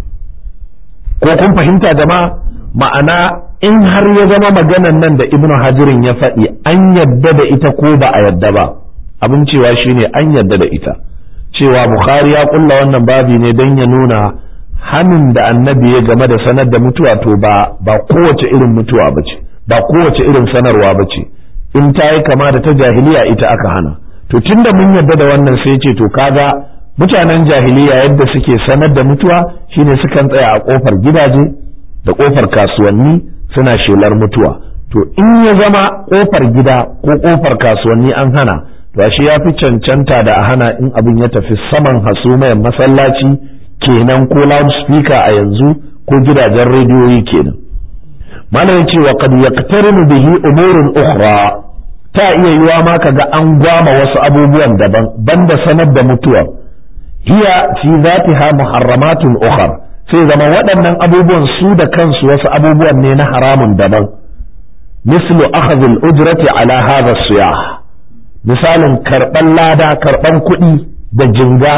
ko kun fahimta jama'a ma'ana in har ya zama maganan nan da ibnu hajirin ya faɗi an yadda da ita ko ba a yadda ba abin cewa shine an yadda da ita cewa bukhari ya kulla wannan babi ne don ya nuna hannun da annabi ya game da sanar da mutuwa to ba ba kowace irin mutuwa ba ce ba kowace irin sanarwa ba ce in ta yi kama da ta jahiliya ita aka hana to tunda mun yadda da wannan sai ce to kaga mutanen jahiliya yadda suke sanar da mutuwa shine sukan tsaya a kofar gidaje da kofar kasuwanni suna shelar mutuwa to in ya zama kofar gida ko kofar kasuwanni an hana to ashe ya fi cancanta da a hana in abin ya tafi saman hasumayan masallaci kenan ko loudspeaker a yanzu ko gidajen rediyoyi kenan malam yace wa qad yaqtarinu bihi umurun ukhra ta iya yiwa ma kaga an gwama wasu abubuwan daban banda sanar da mutuwa hiya fi zatiha muharramatun ukhra sai zama waɗannan abubuwan su da kansu wasu abubuwan ne na haramun daban mislu akhadh al-ujrati ala hadha siyah misalin karban lada karban kuɗi da jinga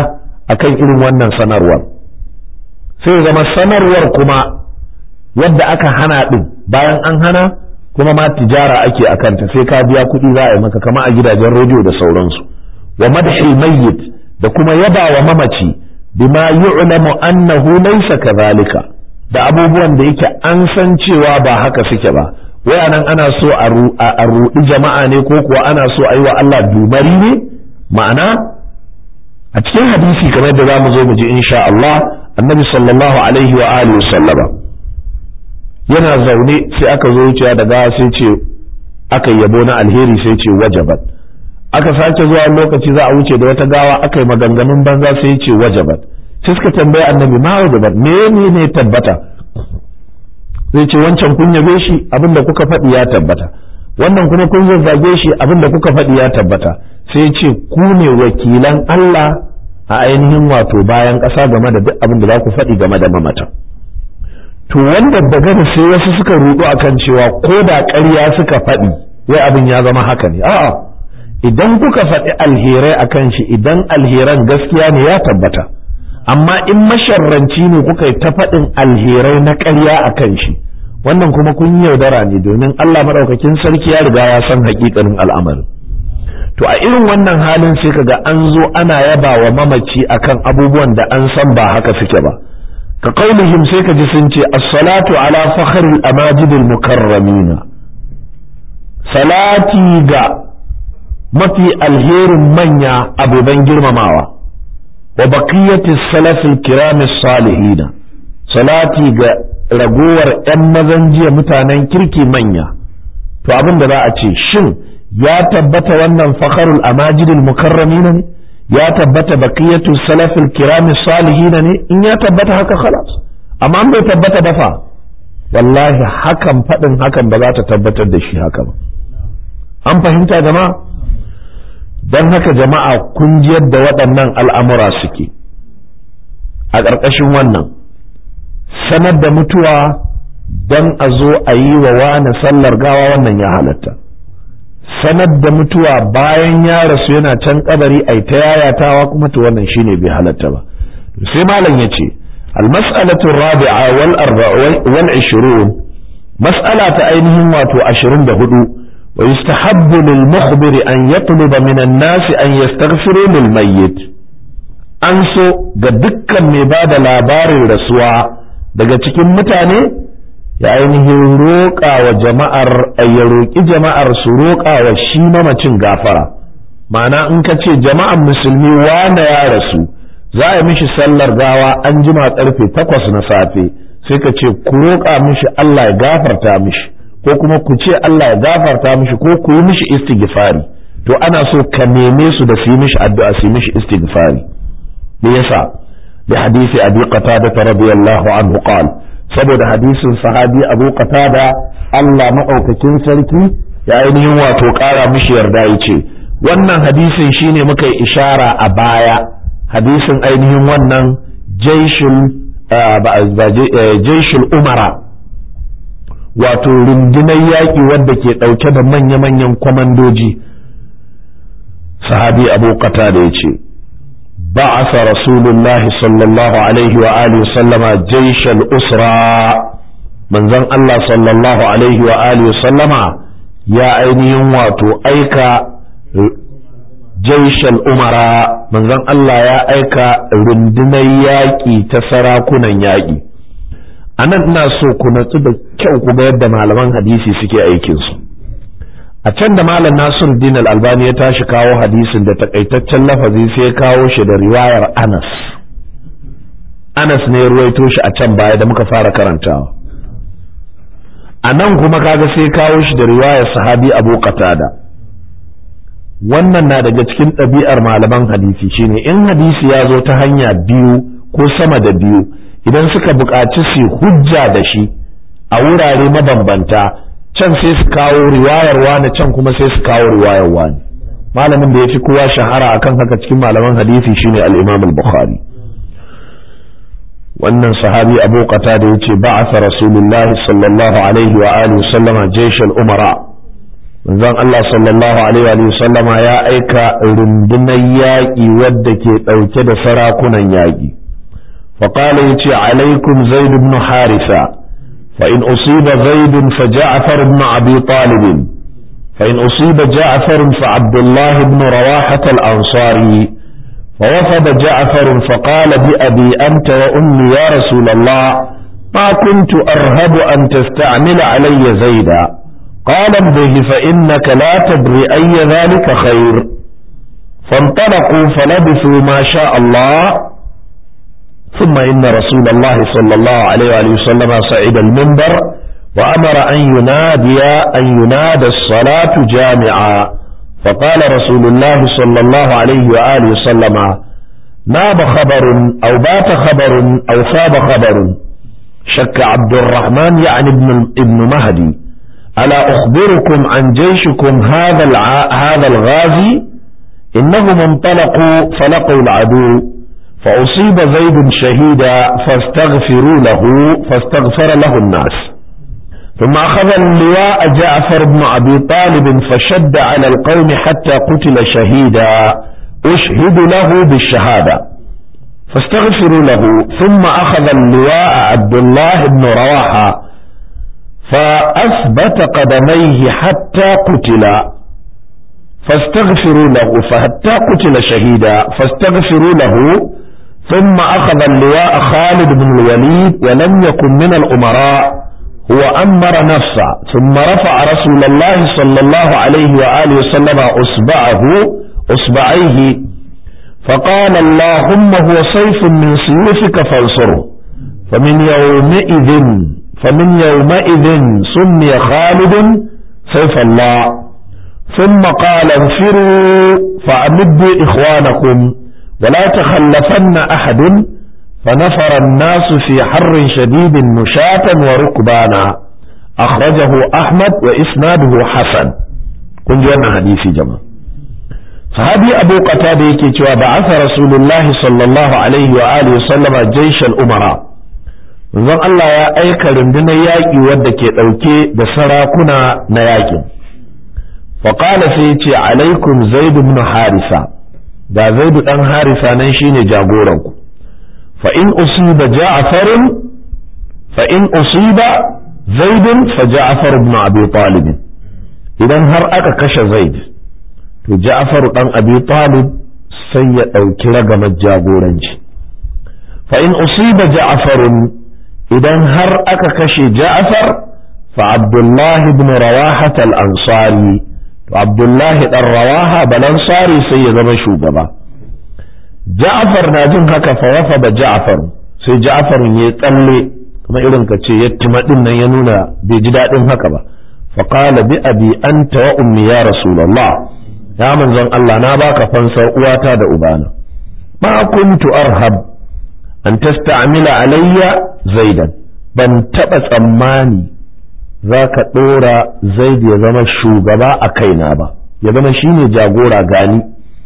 akan irin wannan sanarwar sai zama sanarwar kuma yadda aka hana din bayan an hana kuma ma tijara ake a kanta sai ka biya kuɗi za a yi maka kama a gidajen rediyo da sauransu wa madhil mayyit da kuma yaba wa mamaci bima yu'lamu annahu laysa kadhalika da abubuwan da yake an san cewa ba haka suke ba waya nan ana so a ruɗi jama'a ne ko kuwa ana so a yi wa Allah dumari ne ma'ana a cikin hadisi kamar da za mu zo mu ji insha Allah annabi sallallahu alaihi wa alihi sallama yana zaune sai aka zo wucewa da gawa sai ce aka yabo na alheri sai ce wajabat aka sake zuwa lokaci za a wuce da wata gawa aka yi maganganun banza sai ce wajabat sai suka tambaye annabi ma wajabat me ne tabbata zai ce wancan kun yabe shi abinda kuka faɗi ya tabbata wannan kuma kun zazzage shi abinda kuka faɗi ya tabbata sai ce ku ne wakilan Allah a ainihin wato bayan ƙasa game da duk abin da za ku faɗi game da mamata to wanda daga da sai wasu suka rudu akan cewa ko da ƙarya suka faɗi wai abin ya zama haka ne a'a idan kuka faɗi alherai akan shi idan alheran gaskiya ne ya tabbata amma in masharranci ne kuka yi ta faɗin alherai na ƙarya akan shi wannan kuma kun yi yaudara ne domin Allah maɗaukakin sarki ya riga ya san haƙiƙanin al'amarin to a irin wannan halin sai kaga an zo ana yaba wa mamaci akan abubuwan da an san ba haka suke ba ka qaulihim sai ka ji sun ce as-salatu ala fakhril amajidil mukarramin salati ga mafi alherin manya abuban girmamawa wa baqiyatis salafil kiramis salihin salati ga ragowar ‘yan mazan jiya mutanen kirki manya, to abin da za a ce, shin ya tabbata wannan fakharul amajidil mukarramina ne, ya tabbata baqiyatu salafil kirami salihina ne, in ya tabbata haka khalas, amma an bai tabbata ba fa, wallahi hakan faɗin hakan ba za ta tabbatar da shi haka ba. An fahimta jama'a? Don haka jama'a kun ji yadda waɗannan al'amura suke, a ƙarƙashin wannan. sanar da mutuwa don a zo a yi wa wani sallar gawa wannan ya halatta sanar da mutuwa bayan ya rasu yana can kabari ai ta yayatawa kuma to wannan shine bai halatta ba sai malam ya ce almas'alatu rabi'a wal wal 20 mas'ala ta ainihin wato 24 wa yustahabbu lil mukhbiri an yatluba min an-nas an yastaghfiru lil mayyit an so ga dukkan mai bada labarin rasuwa daga cikin mutane ya ainihin roƙa wa jama'ar ya roƙi jama'ar su roƙa wa shi mamacin gafara ma'ana in ka ce jama'an musulmi wane ya rasu za a yi mishi sallar gawa an jima karfe takwas na safe sai ka ce ku roƙa mishi Allah ya gafarta mishi ko kuma ku ce Allah ya gafarta mishi ko ku yi mishi istighfari to ana so ka neme su da su yi mishi addu'a su yi mishi istighfari me yasa بحديث أبي قتادة رضي الله عنه قال سبب حديث صحابي أبو قتادة الله مأوككين سلكي يعني هو توقارا مش يردائي wannan hadisin shine muka yi ishara a baya hadisin ainihin wannan jaishul umara wato rundunar yaƙi wadda ke ɗauke da manya-manyan kwamandoji sahabi abu da ya ce بعث رسول الله صلى الله عليه وآله وسلم جيش الأسرى من ذن الله صلى الله عليه وآله وسلم يا أيني واتو أيكا جيش الأمراء من ذن الله يا أيكا رندنا ياكي تسراكنا ياكي أنا الناس كنا تبا كيو كبير دم على من حديثي سكي أيكينسو a can da malam nasir din albani ya tashi kawo hadisin da takaitaccen lafazi sai kawo shi da riwayar anas anas ne ruwaito shi a can baya da muka fara karantawa a nan kuma kaga sai kawo shi da riwayar sahabi abu qatada wannan na daga cikin ɗabi'ar malaman hadisi shine in hadisi ya zo ta hanya biyu ko sama da biyu idan suka buƙaci su hujja da shi a wurare mabambanta can sai su kawo riwayar wani can kuma sai su kawo riwayar wani malamin da ya fi kowa shahara akan haka cikin malaman hadisi shine al-Imam al-Bukhari wannan sahabi Abu Qatada yace ba'atha Rasulullah sallallahu alaihi wa alihi sallama jaysh al-umara manzon Allah sallallahu alaihi wa sallama ya aika rundunar yaƙi wadda ke ɗauke da sarakunan yaƙi فقال يتي عليكم زيد بن حارثة فإن أصيب زيد فجعفر بن أبي طالب فإن أصيب جعفر فعبد الله بن رواحة الأنصاري فوفد جعفر فقال بأبي أنت وأمي يا رسول الله ما كنت أرهب أن تستعمل علي زيدا قال به فإنك لا تدري أي ذلك خير فانطلقوا فلبثوا ما شاء الله ثم إن رسول الله صلى الله عليه وآله وسلم صعد المنبر وأمر أن ينادي أن ينادى الصلاة جامعا فقال رسول الله صلى الله عليه وآله وسلم ناب خبر أو بات خبر أو ثاب خبر شك عبد الرحمن يعني ابن, ابن مهدي ألا أخبركم عن جيشكم هذا هذا الغازي إنهم انطلقوا فلقوا العدو فأصيب زيد شهيدا فاستغفروا له فاستغفر له الناس ثم أخذ اللواء جعفر بن أبي طالب فشد على القوم حتى قتل شهيدا أشهد له بالشهادة فاستغفروا له ثم أخذ اللواء عبد الله بن رواحة فأثبت قدميه حتى قتل فاستغفروا له فحتى قتل شهيدا فاستغفروا له ثم أخذ اللواء خالد بن الوليد ولم يكن من الأمراء هو أمر نفسه ثم رفع رسول الله صلى الله عليه وآله وسلم أصبعه أصبعيه فقال اللهم هو سيف من سيوفك فانصره فمن يومئذ فمن يومئذ سمي خالد سيف الله ثم قال انفروا فأمدوا إخوانكم ولا تخلفن أحد فنفر الناس في حر شديد مشاة وركبانا أخرجه أحمد وإسناده حسن كن جوانا حديثي جماعة صحابي أبو قتادة يكي بعث رسول الله صلى الله عليه وآله وسلم جيش الأمراء zan Allah ya aika rundunar yaƙi wadda ke ɗauke da sarakuna na yaƙin faƙala sai ce alaikum zaidu ibn harisa ga zaidu ɗan harisa nan shine jagoranku fa in usiba ja'farun fa in usiba zaidun fa ja'far ibn abi talib idan har aka kashe zaid to ja'far dan abi talib sai ya ɗauki ragamar jagoranci fa in usiba ja'farun idan har aka kashe ja'far fa abdullahi ibn rawaha al-ansari to abdullahi dan rawaha balansari sai ya zama shugaba ja'far na jin haka fa wafa da ja'far sai ja'far ya tsalle kuma irin ka ce yattima din nan ya nuna bai ji daɗin haka ba fa qala bi abi anta wa ummi ya rasulullah ya manzon Allah na baka fansar uwata da ubana ma kuntu arhab an tasta'mila alayya zaidan ban taba tsammani za ka ɗora zaid ya zama shugaba a kaina ba ya zama shine jagora gani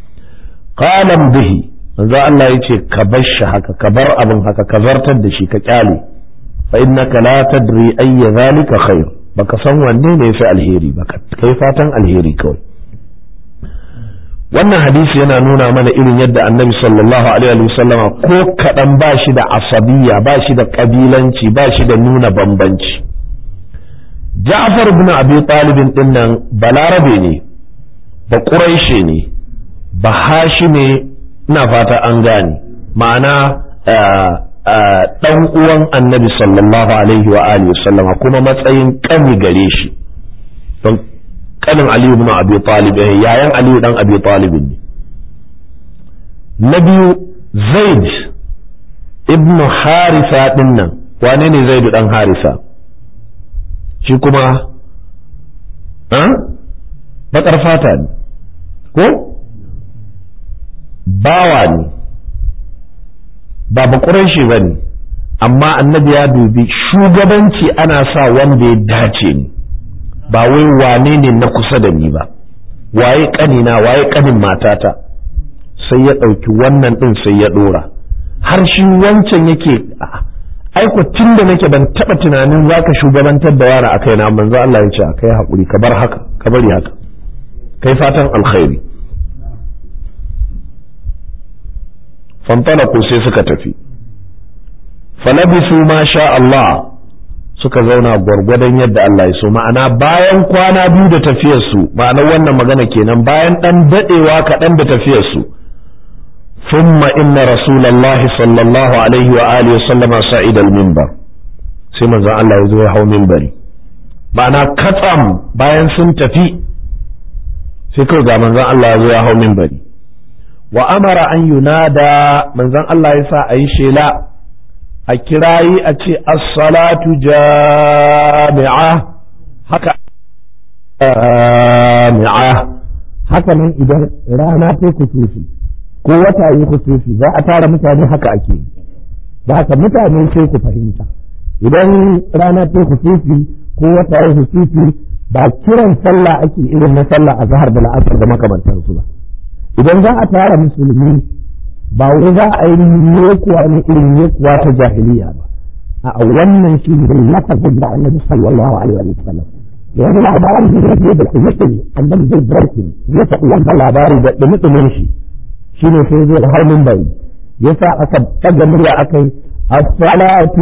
qalan bihi manzo Allah yace ka bar shi haka ka bar abin haka ka zartar da shi ka kyale fa innaka la tadri ayya zalika khair baka san wanne ne yafi alheri baka kai fatan alheri kawai wannan hadisi yana nuna mana irin yadda annabi sallallahu alaihi wa sallama ko kaɗan ba shi da asabiya ba shi da ƙabilanci ba shi da nuna bambanci ja'far ibn abi talibin din nan balarabe ne ba quraishi ne ba hashime ina fata an gane ma'ana dan uwan annabi sallallahu alaihi wa alihi sallama kuma matsayin kani gare shi don kanin aliyu ibn abi talib yayan aliyu dan abi talib ne na biyu zaid ibn harisa din nan wane ne zaid dan harisa shi kuma bakar fata ne ko bawa ne ba bakuran shi ba ne amma annabi ya dubi shugabanci ana sa wanda ya dace ni ba wai wane ne na kusa da ni ba waye kanina waye kanin matata sai ya ɗauki wannan ɗin sai ya ɗora har shi wancan yake aiko tun da nake ban taba tunanin zaka shugabantar da yara akai na manzo Allah ya ce akai hakuri ka bar haka ka bari haka kai fatan alkhairi fantalaku sai suka tafi falabisu ma sha Allah suka zauna gwargwadon yadda Allah ya so ma'ana bayan kwana biyu da tafiyarsu ma'anar wannan magana kenan bayan dan dadewa kaɗan da tafiyarsu ثم إن رسول الله صلى الله عليه وآله وسلم صعد المنبر sai manzon Allah ya zo ya hau minbari ma'ana katsam bayan sun tafi sai kawai ga manzon Allah ya zo ya hau minbari wa amara an yunada manzon Allah ya sa a yi shela a kirayi a ce as-salatu jami'a haka jami'a haka nan idan rana ta kusufi ko wata yi kusufi za a tara mutane haka ake da haka mutane sai ku fahimta idan rana ta kusufi ko wata yi kusufi ba kiran sallah ake irin na sallah a zahar da la'asar da makamantansu ba idan za a tara musulmi ba wai za a yi yekuwa ne irin yekuwa ta jahiliya ba a wannan shi ne lafazin da annabi sallallahu alaihi wa sallam yanzu labarin da zai da kuma annabi zai barki ya faɗi wannan labari da dumudumin shi shine sai zai har mun bari yasa aka daga murya akai as-salatu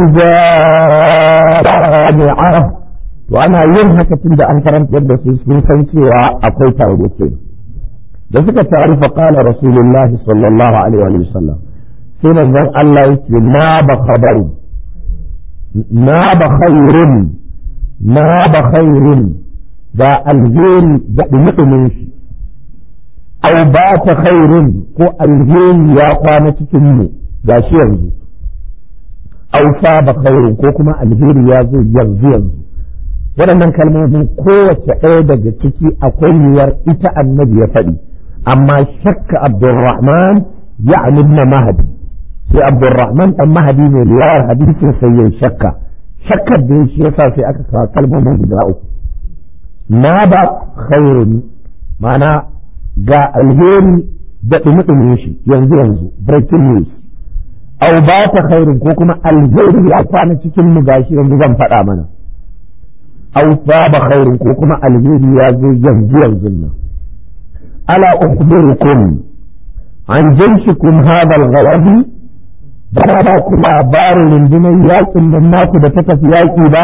jami'a to ana yin haka tun da an karanta da su sun san cewa akwai taro ke da suka taru fa qala rasulullahi sallallahu alaihi wa sallam sai manzon Allah yake na ba khabaru na ba khairun na ba khairun da alheri da dumudumin shi au ba ta khairun ko alheri ya kwana cikin mu ga shi yanzu au fa ba khairun ko kuma alheri ya zo yanzu yanzu waɗannan kalmomin kowace ɗaya daga ciki akwai yiwuwar ita annabi ya faɗi amma shakka abdurrahman ya na mahadi sai abdurrahman ɗan mahadi ne riwayar hadisin sai ya shakka shakkar da shi yasa sai aka kawo kalmomin guda uku na ba khairun ma'ana ga alheri da ɗumi shi yanzu yanzu breaking news au ba ta khairun ko kuma alheri ya kwana cikin mu gashi yanzu zan faɗa mana au ba khairun ko kuma alheri ya zo yanzu yanzu nan ala ukhbirukum an jayshikum hadha al-ghawadi ba ba ku labarin rundunar yakin nan naku da ta tafi yaki ba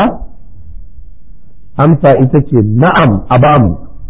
amsa ita ce na'am a bamu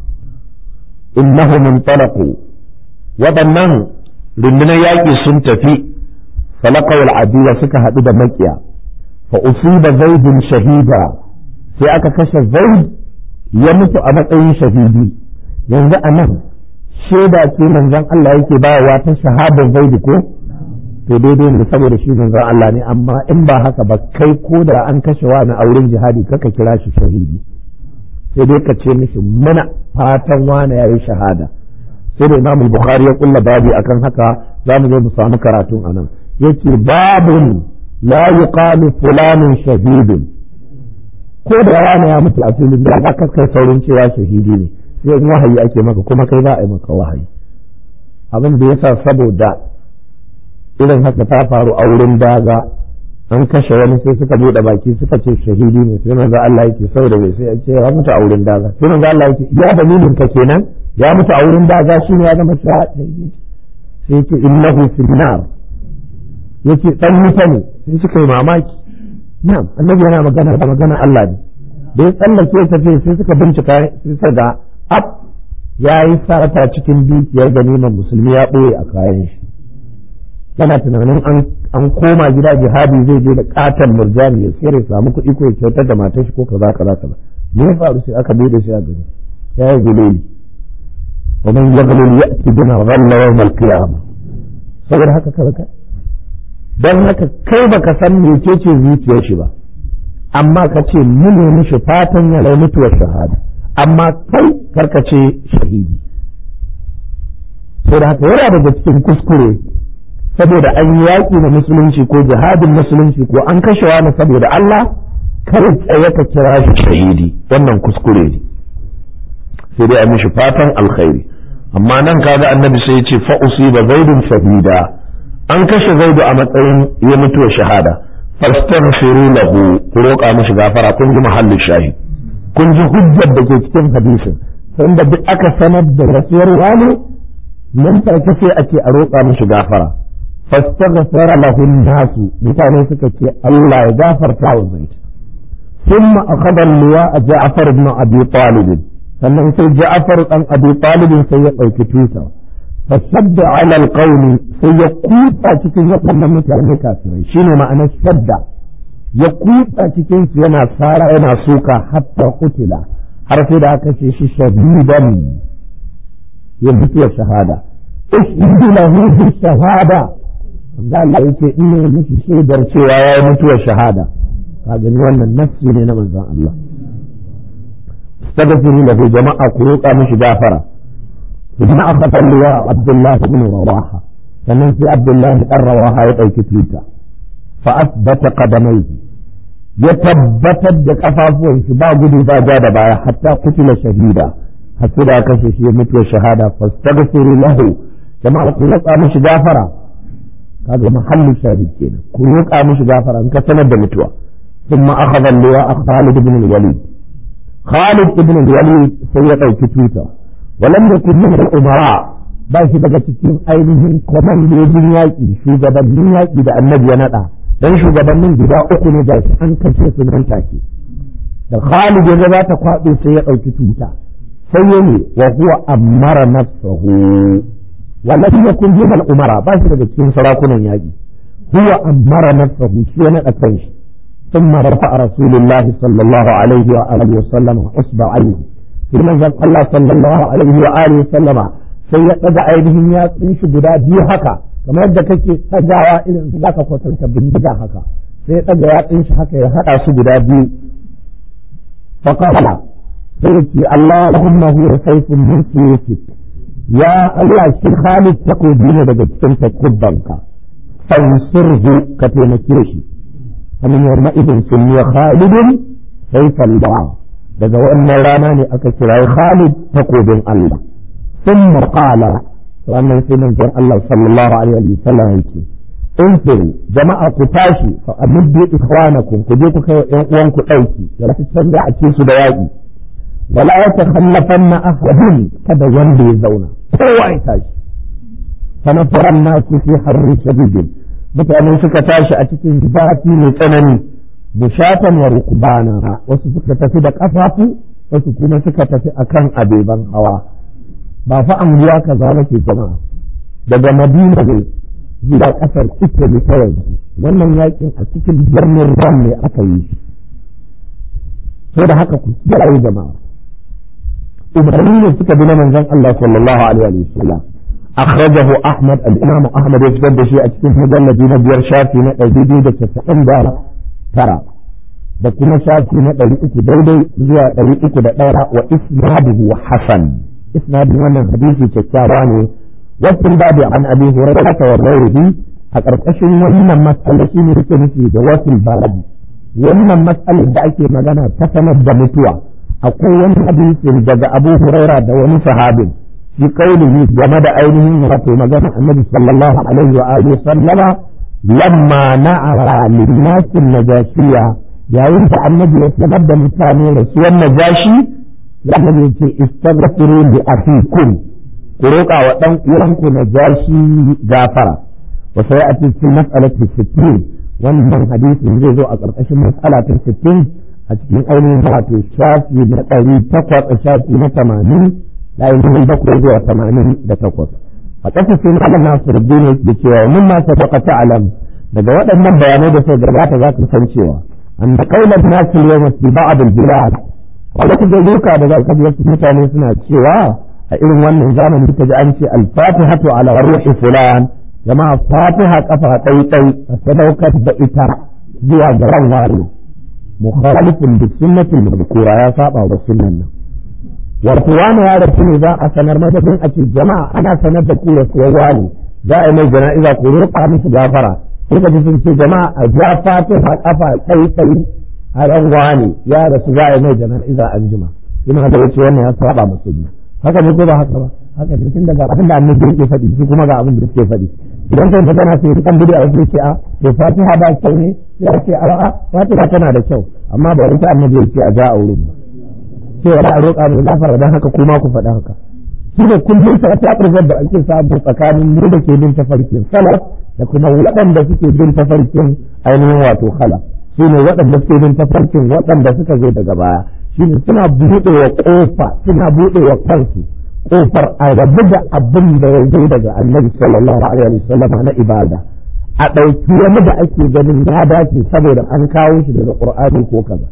innahu muntalaqu waɗannan rundunar yaƙi sun tafi falaqawul adiya suka haɗu da makiya fa usiba zaidun shahida sai aka kashe zaid ya mutu a matsayin shahidi yanzu a nan shaida ce manzon Allah yake bayarwa ta shahadar zaid ko to daidai ne saboda shi manzon Allah ne amma in ba haka ba kai ko da an kashe wani a wurin jihadi kaka kira shi shahidi sai dai ka ce mishi mana fatan wane ya yi shahada sai da imam bukhari ya kulla babi akan haka za mu zo mu samu karatun anan yake babun la yuqalu fulanun shahidun ko da wani ya mutu a filin da ka kai saurin cewa shahidi ne sai in wahayi ake maka kuma kai za a yi maka wahayi abin da yasa saboda irin haka ta faru a wurin daga an kashe wani sai suka bude baki suka ce shahidi ne sai manzo Allah yake saboda bai sai ce ya mutu a wurin daga sai manzo Allah yake ya dalilin ka kenan ya mutu a wurin daga shine ya zama shahidi sai yake innahu fil nar yake dan wuta ne sai suka yi mamaki na'am annabi yana magana da magana Allah ne da ya tsallake ta ce sai suka bincika sai suka ga ab yayi sarata cikin dukiyar ganiman musulmi ya boye a kayan shi yana tunanin an koma gida jihadi zai je da katon murjani ya tsere samu kuɗi ko ya kyautar da matar shi ko kaza kaza kaza me ya faru sai aka bude shi a gari ya yi guleli wa man yaghlul ya'ti bima ghalla yawm al-qiyamah saboda haka kaza dan haka kai baka san mecece zuciyar shi ba amma ka ce mu ne mishi fatan ya rai mutuwar shahada amma kai karka ce shahidi saboda haka yana daga cikin kuskure saboda an yi yaƙi na musulunci ko jihadin musulunci ko an kashe wani saboda Allah kar tsaye ka kira shi shahidi wannan kuskure ne sai dai a mishi fatan alkhairi amma nan kaga annabi sai ya ce fa usiba zaidun shahida an kashe zaidu a matsayin ya mutuwa shahada fastaghfiru lahu ku roƙa mishi gafara kun ji mahallin shahid kun ji hujjar da ke cikin hadisin sanda duk aka sanar da rasuwar wani nan take sai ake a roƙa mishi gafara fastaghfara lahu nasu mutane suka ce Allah ya gafarta wa zaid ثم أخذ اللواء جعفر بن أبي طالب sannan sai Ja'far dan Abi Talib sai ya ɗauki tuta fasadda ala alqawli sai ya kuta cikin waɗannan mutane kafirai shine ma'anar shadda ya kuta cikin su yana sara yana suka hatta kutila har sai da aka ce shi shadidan ya mutuwa shahada ishhadu lahu bi shahada Allah yake ina miki shaidar cewa ya mutuwa shahada ka gani wannan nafsi ne na manzon Allah استغفروا له جماعة كروكا مش جافرة جماعة خطر اللواء عبد الله بن رواحة فمن في عبد الله بن رواحة يقول كتليتا فأثبت قدميه يتبتت بكفافه شبا قدو ذا جاد بايا حتى قتل شهيدا حتى كشش يمت شهادة فاستغفروا له جماعة كروكا مش جافرة هذا محل شاهد كينا كروكا مش جافرة انكسنا بمتوى ثم أخذ اللواء خالد بن الوليد Khalid ibn Walid sai ya ɗauki tuta walam yakun min al-umara ba shi daga cikin ainihin kwamandojin yaƙi shugabannin yaƙi da annabi ya naɗa dan shugabannin guda uku ne da an kashe su nan take da Khalid ya za ta kwaɗo sai ya ɗauki tuta sai ya ne wa huwa ammara nafsahu walam yakun min al-umara ba shi daga cikin sarakunan yaƙi huwa ammara nafsahu shi ya naɗa kanshi ثم رفع رسول الله صلى الله عليه وآله وسلم أصبعيه في منزل الله صلى الله عليه وآله وسلم sai ya ɗaga ainihin yatsun shi guda biyu haka kamar yadda kake ɗagawa irin su zaka kwatanta bindiga haka sai ya ɗaga yatsun shi haka ya haɗa su guda biyu faqala sai yake Allahumma huwa sayfun min suyutik ya Allah shi Khalid takobi ne daga cikin takubbanka fansurhu ka taimake shi ومن يومئذ سمي خالد سيف الله daga wannan rana ne aka kira Khalid takobin Allah ثم قال wannan sai manzon Allah sallallahu alaihi wa sallam yake infiru jama'a ku tashi fa amiddu ikhwanakum ku je ku kai yan uwan ku dauki da su canza a cikin su da yaki wala yatakhallafanna ahadun kada wanda ya zauna kowa ya tashi fa nafaran nasu fi harri shadidin mutane suka tashi a cikin zafi mai tsanani bushatan wa rukbana wasu suka tafi da kafafu wasu kuma suka tafi akan abeban hawa ba fa anguwa kaza nake jama'a daga madina ne zuwa kasar italy ta yanzu wannan yakin a cikin birnin ram ne aka yi shi sai da haka ku kiyaye jama'a umarni ne suka bi na manzon Allah sallallahu alaihi wa sallam أخرجه أحمد الإمام أحمد يسجد شيء أتكون مجلد نبير شافي نقل da كسعين دارا ترى da kuma shafi na ɗari uku daidai zuwa ɗari uku da ɗaya wa isnaduhu hasan isnadin wannan hadisi kyakkyawa ne wasu babu an abi hurairah wa ghairihi a ƙarƙashin wannan mas'ala shi ne yake nufi da wasu babu wannan mas'alar da ake magana ta sanar da mutuwa akwai wani hadisi daga abu hurairah da wani sahabin في قوله جمد عينه وفي مجمع النبي صلى الله عليه وآله وسلم لما نعر للناس النجاشية يا ينفع النبي يتبدى مثاني رسول النجاشي لأنه يقول استغفروا لأخيكم قروقا وطن يرمك نجاشي جافرة وسيأتي في المسألة الستين wannan hadisi zai zo a ƙarƙashin matsala ta sittin a cikin ainihin wato shafi na ɗari takwas a shafi na tamanin da ainihin bakwai zuwa tamanin da takwas a ƙasa sai malam nasir dini da cewa mun ma ta baka ta'alam daga waɗannan bayanai da suka gabata za ka san cewa an da kaular nasu yau fi ba'd al-bilad wanda ku duka da za ka wasu mutane suna cewa a irin wannan zamani ta ji an ce al-fatihatu ala ruhi fulan jama'a fatiha kafa ɗai ɗai a sadaukar da ita zuwa ga ran wari mukhalifun bi sunnatil madhkura ya saba wa sunnan nan wato wani ya rasu ne za a sanar madadin a ce jama'a ana sanar da kura kuwa wani za a yi mai jana'iza ko rurka musu gafara sai ka ji sun ce jama'a a ja fatin a kafa tsayi tsayi a ran wani ya rasu za a yi mai jana'iza an jima ina da wuce wannan ya saba musu haka ne ko ba haka ba haka ne tun daga abin da annabi yake faɗi su kuma ga abin da suke faɗi idan kai magana sai kan bidi a ce a to fatiha ba kyau ne sai a ce a fatiha tana da kyau amma ba wata annabi ya ce a ja a wurin ba sai wani a roƙa mai gafara don haka kuma ku faɗa haka shi ne kullum sa ta ƙarfar da ake samu tsakanin mu da ke bin tafarkin salaf da kuma waɗanda suke bin tafarkin ainihin wato khala su ne waɗanda suke bin tafarkin waɗanda suka zo daga baya shi ne suna buɗe wa ƙofa suna buɗe wa kansu ƙofar a rabu da abin da ya zo daga annabi sallallahu alaihi wasallam na ibada a ɗauki wani da ake ganin ya dace saboda an kawo shi daga ƙur'ani ko kaza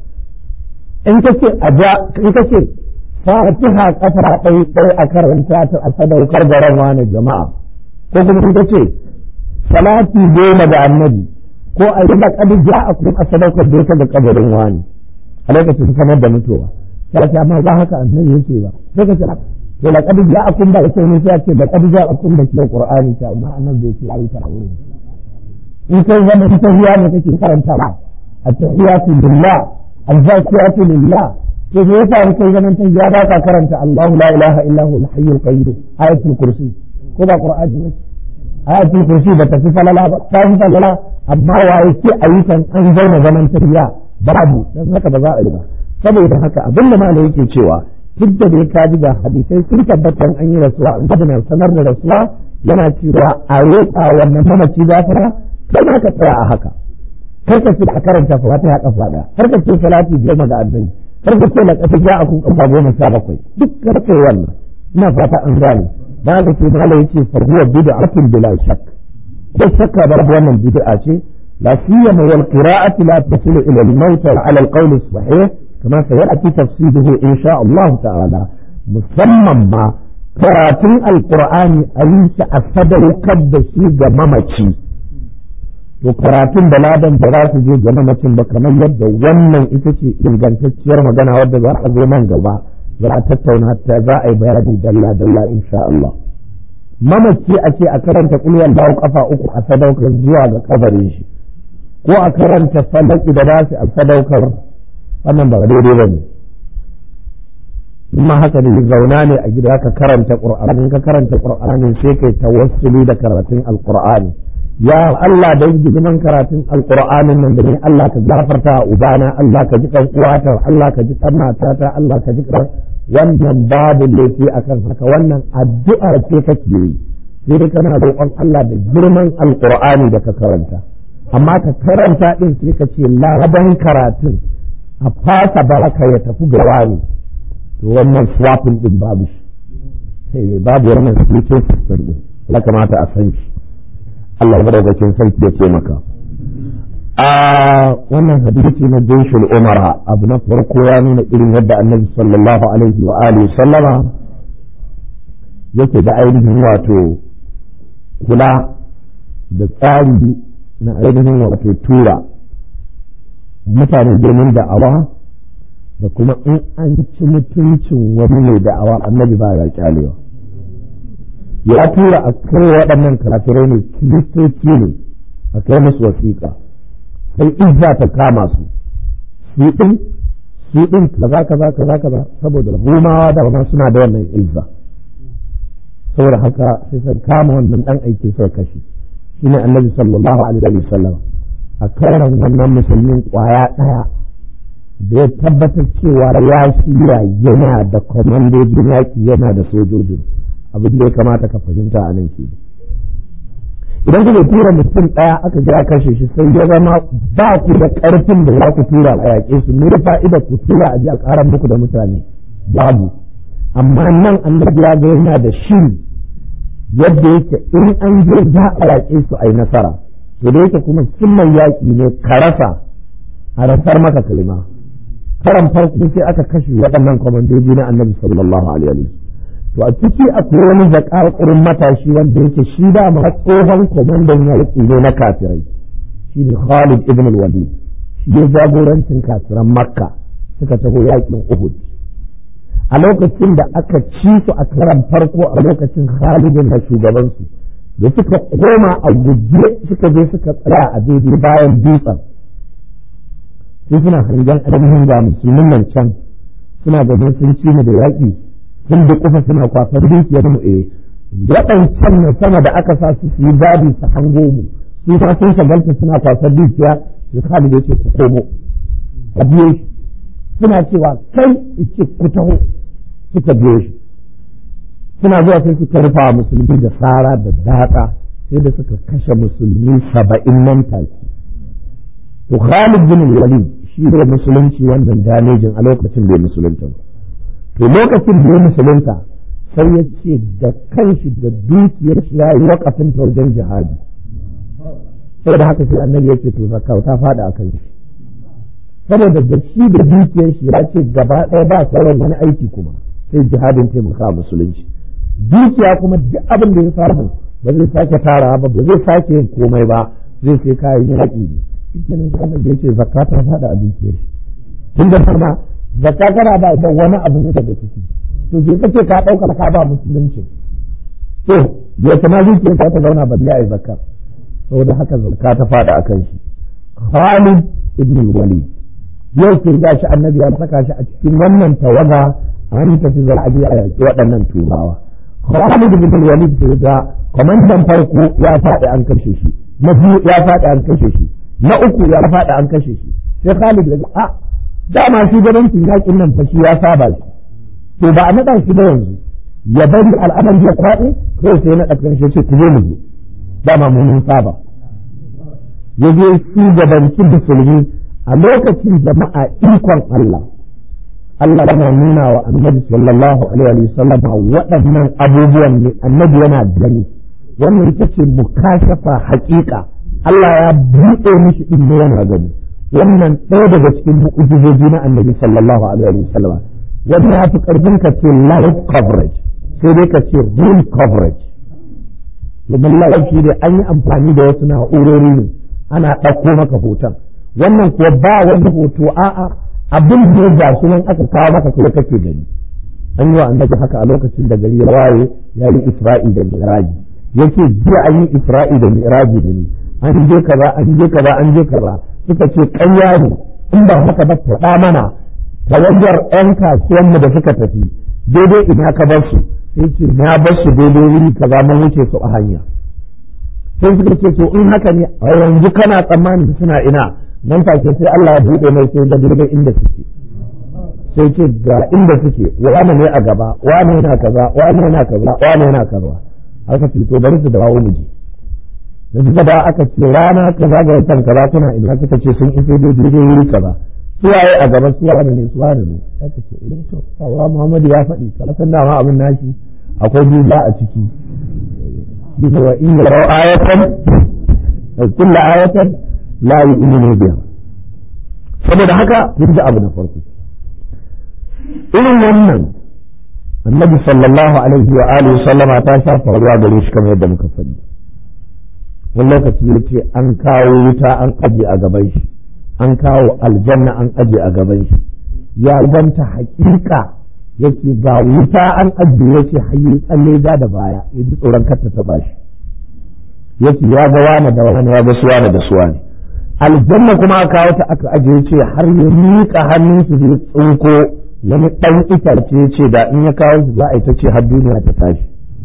in kace a ja in kace fatiha kafa ɗaya ɗaya a karanta ta a sadaukar da ran wani jama'a ko kuma in kace salati goma da annabi ko a yi laƙadi ja a kuma a sadaukar da ita da kabarin wani a lokacin kamar da mutuwa ya ce amma ba haka annabi yake ba sai ka ce to laƙadi ja a kuma da ita ne sai ce laƙadi ja a kuma da ke qur'ani ta amma annabi yake yi ta wurin in kai zama ita hiya ne kake karanta ba at-tahiyatu lillah al-zakiyatu lillah to me yasa in kai zaman ta ya ba ka karanta Allahu la ilaha illa huwa al-hayyul qayyum ayatul kursi ko ba qur'ani ne ayatul kursi ba ta fi falala ba ta fi falala amma waye ce ayyukan an zauna zaman tafiya babu dan haka ba za a yi ba saboda haka abin da malai yake cewa duk da dai ka ji ga hadisai sun tabbatar an yi rasuwa an gaba sanar da rasuwa yana cewa a roƙa wannan mamaci gafara sai haka tsaya a haka karka ce a karanta fatiha kafa daya karka ce salati goma ga annabi karka ce la kafa ja akun kafa goma sha bakwai duk karka wannan ina fata an gane da haka ce malai yake fa huwa bid'atun bila shakk ko shakka bar wannan bid'a ce la siyama wal qira'ati la tasilu ila al-maut ala al-qawl as-sahih kama sayati tafsiruhu insha Allah ta'ala musamman ma karatun alqur'ani a yi shi a sadaukar da shi ga mamaci to karatun da ladan da za su je ga mamacin ba kamar yadda wannan ita ce ingantacciyar magana wadda za a zo nan gaba za a tattauna ta za a yi bayani dalla dalla insha Allah mamaci a ce a karanta kulwan dawo kafa uku a sadaukar zuwa ga kabarin shi ko a karanta falaki da nasu a sadaukar wannan ba daidai ba ne kuma haka ne zauna ne a gida ka karanta qur'ani ka karanta qur'ani sai kai tawassuli da karatun alqur'ani ya Allah da gidan karatun alqur'anin nan da ni Allah ka gafarta ubana Allah ka ji kan uwata Allah ka ji kan matata Allah ka ji kan wannan babu laifi akan haka wannan addu'ar ce kake yi sai dai kana roƙon Allah da girman alqur'ani da ka karanta amma ka karanta din sai ka ce ladan karatun a fasa baraka ya tafi ga wani to wannan swapping din babu shi babu wannan spiritual system din ya kamata a san shi Allah madaukakin sarki ya ce maka a wannan hadisi na jinshul umara abu na farko ya nuna irin yadda annabi sallallahu alaihi wa alihi sallama yake da ainihin wato kula da tsari na ainihin wato tura mutane girman da'awa da kuma in an ci mutuncin wani mai da'awa annabi ba ya kyalewa ya tura a kai waɗannan kafirai ne kiristoci ne a kai musu wasiƙa sai izza ta kama su su ɗin su ɗin kaza kaza kaza kaza saboda rumawa da ma suna da wannan izza saboda haka sai sun kama wannan ɗan aiki sai kashi shine annabi sallallahu alaihi wa sallam a karan wannan musulmin kwaya ɗaya da ya tabbatar cewa ya shirya yana da kwamandojin yaƙi yana da sojojin abin da ya kamata ka fahimta a nan ke idan kuka tura mutum ɗaya aka je a kashe shi sai ya zama ba ku da ƙarfin da za ku tura a yaƙe su me fa'ida ku tura a je a ƙara muku da mutane babu amma nan annabi ya ga yana da shiri yadda yake in an je za a yaƙe su a yi nasara to da yake kuma sunnan yaƙi ne ka rasa a rasar maka kalima karan farko sai aka kashe waɗannan kwamandoji na annabi sallallahu alaihi wa to a ciki akwai wani zakakurin matashi wanda yake shi da ma tsohon kwamandan yaƙi ne na kafirai shi ne Khalid ibn al-Walid shi ya jagorancin kafiran Makka suka taho yaƙin Uhud a lokacin da aka ci su a karan farko a lokacin Khalid da shugabansu da suka koma a guje suka je suka tsaya a daidai bayan dutsen sai suna hangen ainihin ga musulmin nan can suna ganin sun ci mu da yaƙi sun da kufa suna kwafar dukiyar mu eh waɗancan na sama da aka sa su su yi gadi su hango mu su ta sun shagalta suna kwasar dukiya su Khalid ya ce ku komo a biyo shi suna cewa kai ce ku taho suka biyo shi suna zuwa sai suka rufa wa musulmi da tsara da daka sai da suka kashe musulmi saba'in nan take to Khalid bin Walid shi ne musulunci wannan damejin a lokacin bai musulunta ba to lokacin da ya musulunta sai ya ce da kanshi da dukiyar shi ya yi wakafin ta wajen jihadi sai da haka sai annabi ya ce to zakka ta fada a kanshi saboda da shi da dukiyar shi ya ce gaba ɗaya ba sauran wani aiki kuma sai jihadin taimaka musulunci dukiya kuma duk abin da ya samu ba zai sake tara ba ba zai sake yin komai ba zai sai kayan yaƙi ne shikenan sai annabi ya ce zakka ta fada a dukiyar shi tun da sama zakka kana ba da wani abu ne daga ciki to je kace ka dauka ka ba musulunci to ya kuma zuciyar ka ta zauna ba ya yi zakka saboda haka zakka ta fada akan shi Khalid ibn Walid yau kin ga shi annabi ya saka shi a cikin wannan tawaga an tafi za a je a yaki waɗannan turawa Khalid ibn Walid da ga kwamandan farko ya faɗi an kashe shi na biyu ya faɗi an kashe shi na uku ya faɗi an kashe shi sai Khalid ya a dama shugabancin yakin nan fa shi ya saba shi to ba a naɗa shi ba yanzu ya bari al'amari ya kwaɗe kawai sai na ɗakan shi ce ku je mu je dama mu mun saba ya je shugabancin musulmi a lokacin jama'a ikon Allah Allah yana nuna wa annabi sallallahu alaihi wa sallam waɗannan abubuwan ne annabi yana gani wannan ita ce mukashafa haƙiƙa Allah ya buɗe mishi ɗin ne yana gani wannan ɗaya daga cikin mu'ujizoji na annabi sallallahu alaihi wa sallam wanda ya fi ƙarfin ka ce live coverage sai dai ka ce real coverage domin live shi dai an yi amfani da wasu na'urori ne ana ɗauko maka hoton wannan kuwa ba wani hoto a'a abin da ya ga nan aka kawo maka kuma kake gani an yi wa annabi haka a lokacin da gari ya waye ya yi isra'i da mi'raji yake jiya an yi isra'i da mi'raji da ni an je kaza an je kaza an je kaza suka ce ƙarya ne in ba haka ba faɗa mana tawagar 'yan kasuwanmu da suka tafi daidai ina ka bar su sai ce na bar su daidai wuri kaza mun wuce su a hanya sai suka ce to in haka ne a yanzu kana tsammanin suna ina nan take sai Allah ya buɗe mai sai da daidai inda suke sai ce ga inda suke wani ne a gaba wani yana kaza wani yana kaza wani yana kaza aka ce to bari su dawo mu je da suka da aka ce rana kaza ga watan kaza kuna ina suka ce sun iso daidai wuri kaza suwaye a gaba suwaye ne suwaye ne aka ce idan to Allah Muhammadu ya faɗi kala san dama abin nashi akwai duba a ciki bisa wa in yara ayatan kullu ayatan la yu'minu biha saboda haka kun ji abu na farko irin wannan annabi sallallahu alaihi wa alihi sallama ta sha faruwa gare shi kamar yadda muka faɗi wani lokaci yace an kawo wuta an aje a gaban shi an kawo aljanna an aje a gaban shi ya ganta hakika yake ga wuta an aje yake hayi tsalle da da baya ya ji tsoron kar ta taba shi yake ya ga wani da wani ya ga suwa da suwa ne aljanna kuma aka kawo ta aka aje yace har ya miƙa hannun su zai tsinko wani ɗan itace yace da in ya kawo su za a yi ta ce har duniya ta tashi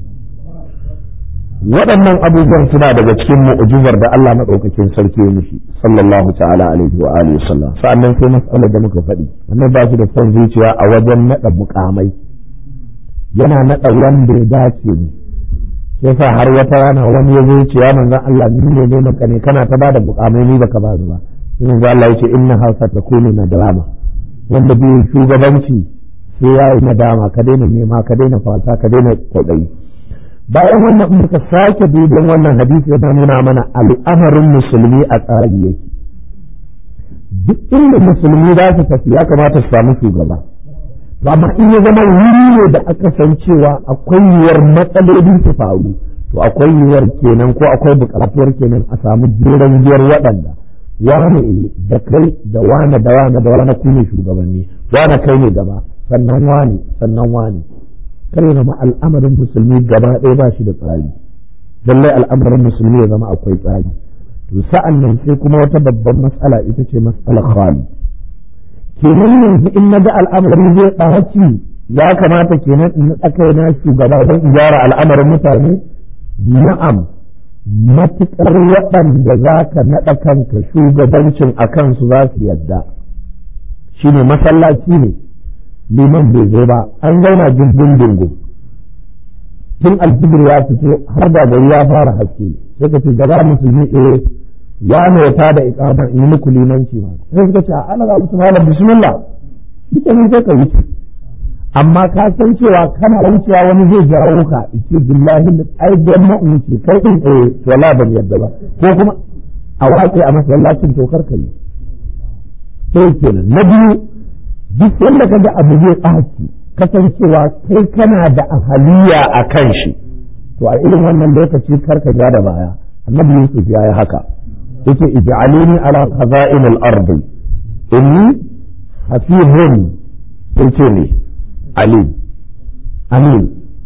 waɗannan abubuwan suna daga cikin mu'jizar da Allah maɗaukakin sarki ya mishi sallallahu ta'ala alaihi wa alihi sallam sa'annan sai mas'alar da muka faɗi wannan ba shi da son zuciya a wajen naɗa mukamai yana naɗa wanda ya dace ne yasa har wata rana wani ya zo ce ya manzon Allah ni ne ne maka ne kana ta bada mukamai ni baka ba ba sai manzon Allah yace inna hausa takunu nadama wanda bai shugabanci sai ya yi nadama ka daina nema ka daina fata ka daina kwaɗayi bayan wannan in muka sake duban wannan hadisi ya nuna mana al'amarin musulmi a tsari yake duk inda musulmi za su tafi ya kamata su samu shugaba to amma in ya zama wuri ne da aka san cewa akwai yiwuwar matsaloli su faru to akwai yiwuwar kenan ko akwai buƙatuwar kenan a samu jeran giyar waɗanda wane da kai da wane da wane da wane ku ne shugabanni wane kai ne gaba sannan wane sannan wane kare zama al'amarin musulmi gaba ɗaya ba shi da tsari lallai al'amarin musulmi ya zama akwai tsari to sa'an nan sai kuma wata babban matsala ita ce matsalar khali kenan yanzu in na ga al'amari zai ɓaci ya kamata kenan in tsakai na shugaba don in gyara al'amarin mutane na'am matuƙar waɗanda za ka naɗa kanka shugabancin a kansu za su yadda shi ne masallaci ne liman bai zo ba an zauna jirgin dingo tun alfijir ya fito har da gari ya fara haske sai ka ce gaba musulmi eh ya ne ta da iqama in yi muku limanci ma sai suka ce a ana ga musu malam bismillah duka ne sai ka wuce amma ka san cewa kana wucewa wani zai jawo ka ce billahi ai da ma wuce kai din eh to la ban yadda ba ko kuma a wace a masallacin to kar kai sai kenan na biyu duk wanda kaga abu zai tsaki kasancewa kai kana da ahaliya a kan shi to a irin wannan lokaci kar ka ja da baya annabi Yusuf ya yi haka yake ij'aluni ala khaza'in al-ardi inni hafizun sai ce ne alim alim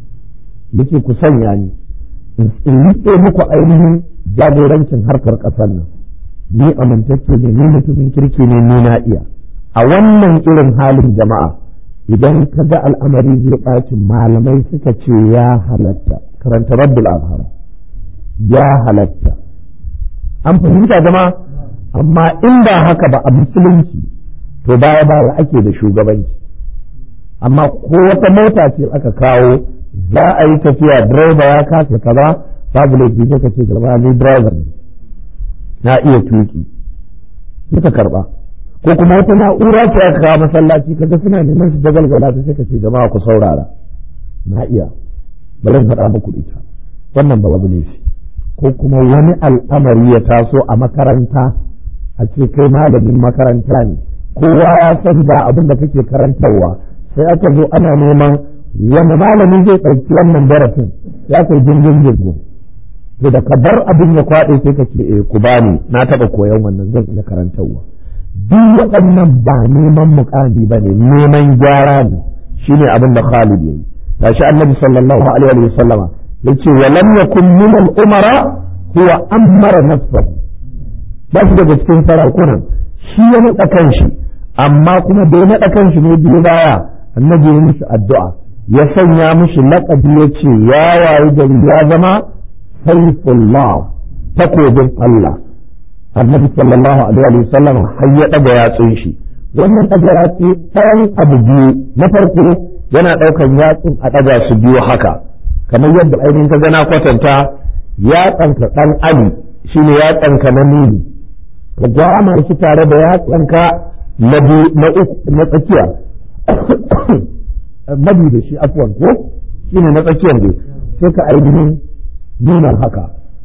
yake ku sanya ni in rike muku ainihin jagorancin harkar ƙasar nan ni amintacce ne ni mutumin kirki ne ni na iya a wannan irin halin jama'a idan ka ga al'amari zai ɓaci malamai suka ce ya halatta karanta rabbul azhar ya halatta an fahimta jama'a amma in ba haka ba a musulunci to baya baya ake da shugabanci amma ko wata mota ce aka kawo za a yi tafiya direba ya kasa kaza babu laifi sai ka ce garba ni driver ne na iya tuki suka karba ko kuma wata na'ura ce aka kawo masallaci kaga suna neman su jagalgala ta sai ka ce jama'a ku saurara na iya bari in faɗa muku ita wannan ba babu laifi ko kuma wani al'amari ya taso a makaranta a ce kai malamin makaranta ne kowa ya san ba abin da kake karantarwa sai aka zo ana neman wani malami zai ɗauki wannan darasin ya kai jirgin jirgin to da ka bar abin ya kwaɗe sai ka ce eh ku bani na taɓa koyon wannan zan iya karantarwa duk waɗannan ba neman mukami ba ne neman gyara ne shine abin da Khalid yayi tashi annabi sallallahu alaihi wa sallama yace wa lam yakun min al-umara huwa amara nafsahu ba shi daga cikin sarakunan shi ya naɗa kanshi amma kuma da ya naɗa kanshi ne biyu baya annabi ya mishi addu'a ya sanya mishi laƙabi ya ce ya wayi gari ya zama saifullah takobin Allah annabi sallallahu alaihi wa sallam har ya ɗaga yatsun shi wannan ɗaga yatsu ɗayan abu biyu na farko yana ɗaukan yatsun a ɗaga su biyu haka kamar yadda ainihin ka gana kwatanta yatsanka ɗan ali shine yatsanka na nuni ka gwama shi tare da yatsanka na na tsakiya mabi da shi afuwan ko shine na tsakiyar ne sai ka ainihin nuna haka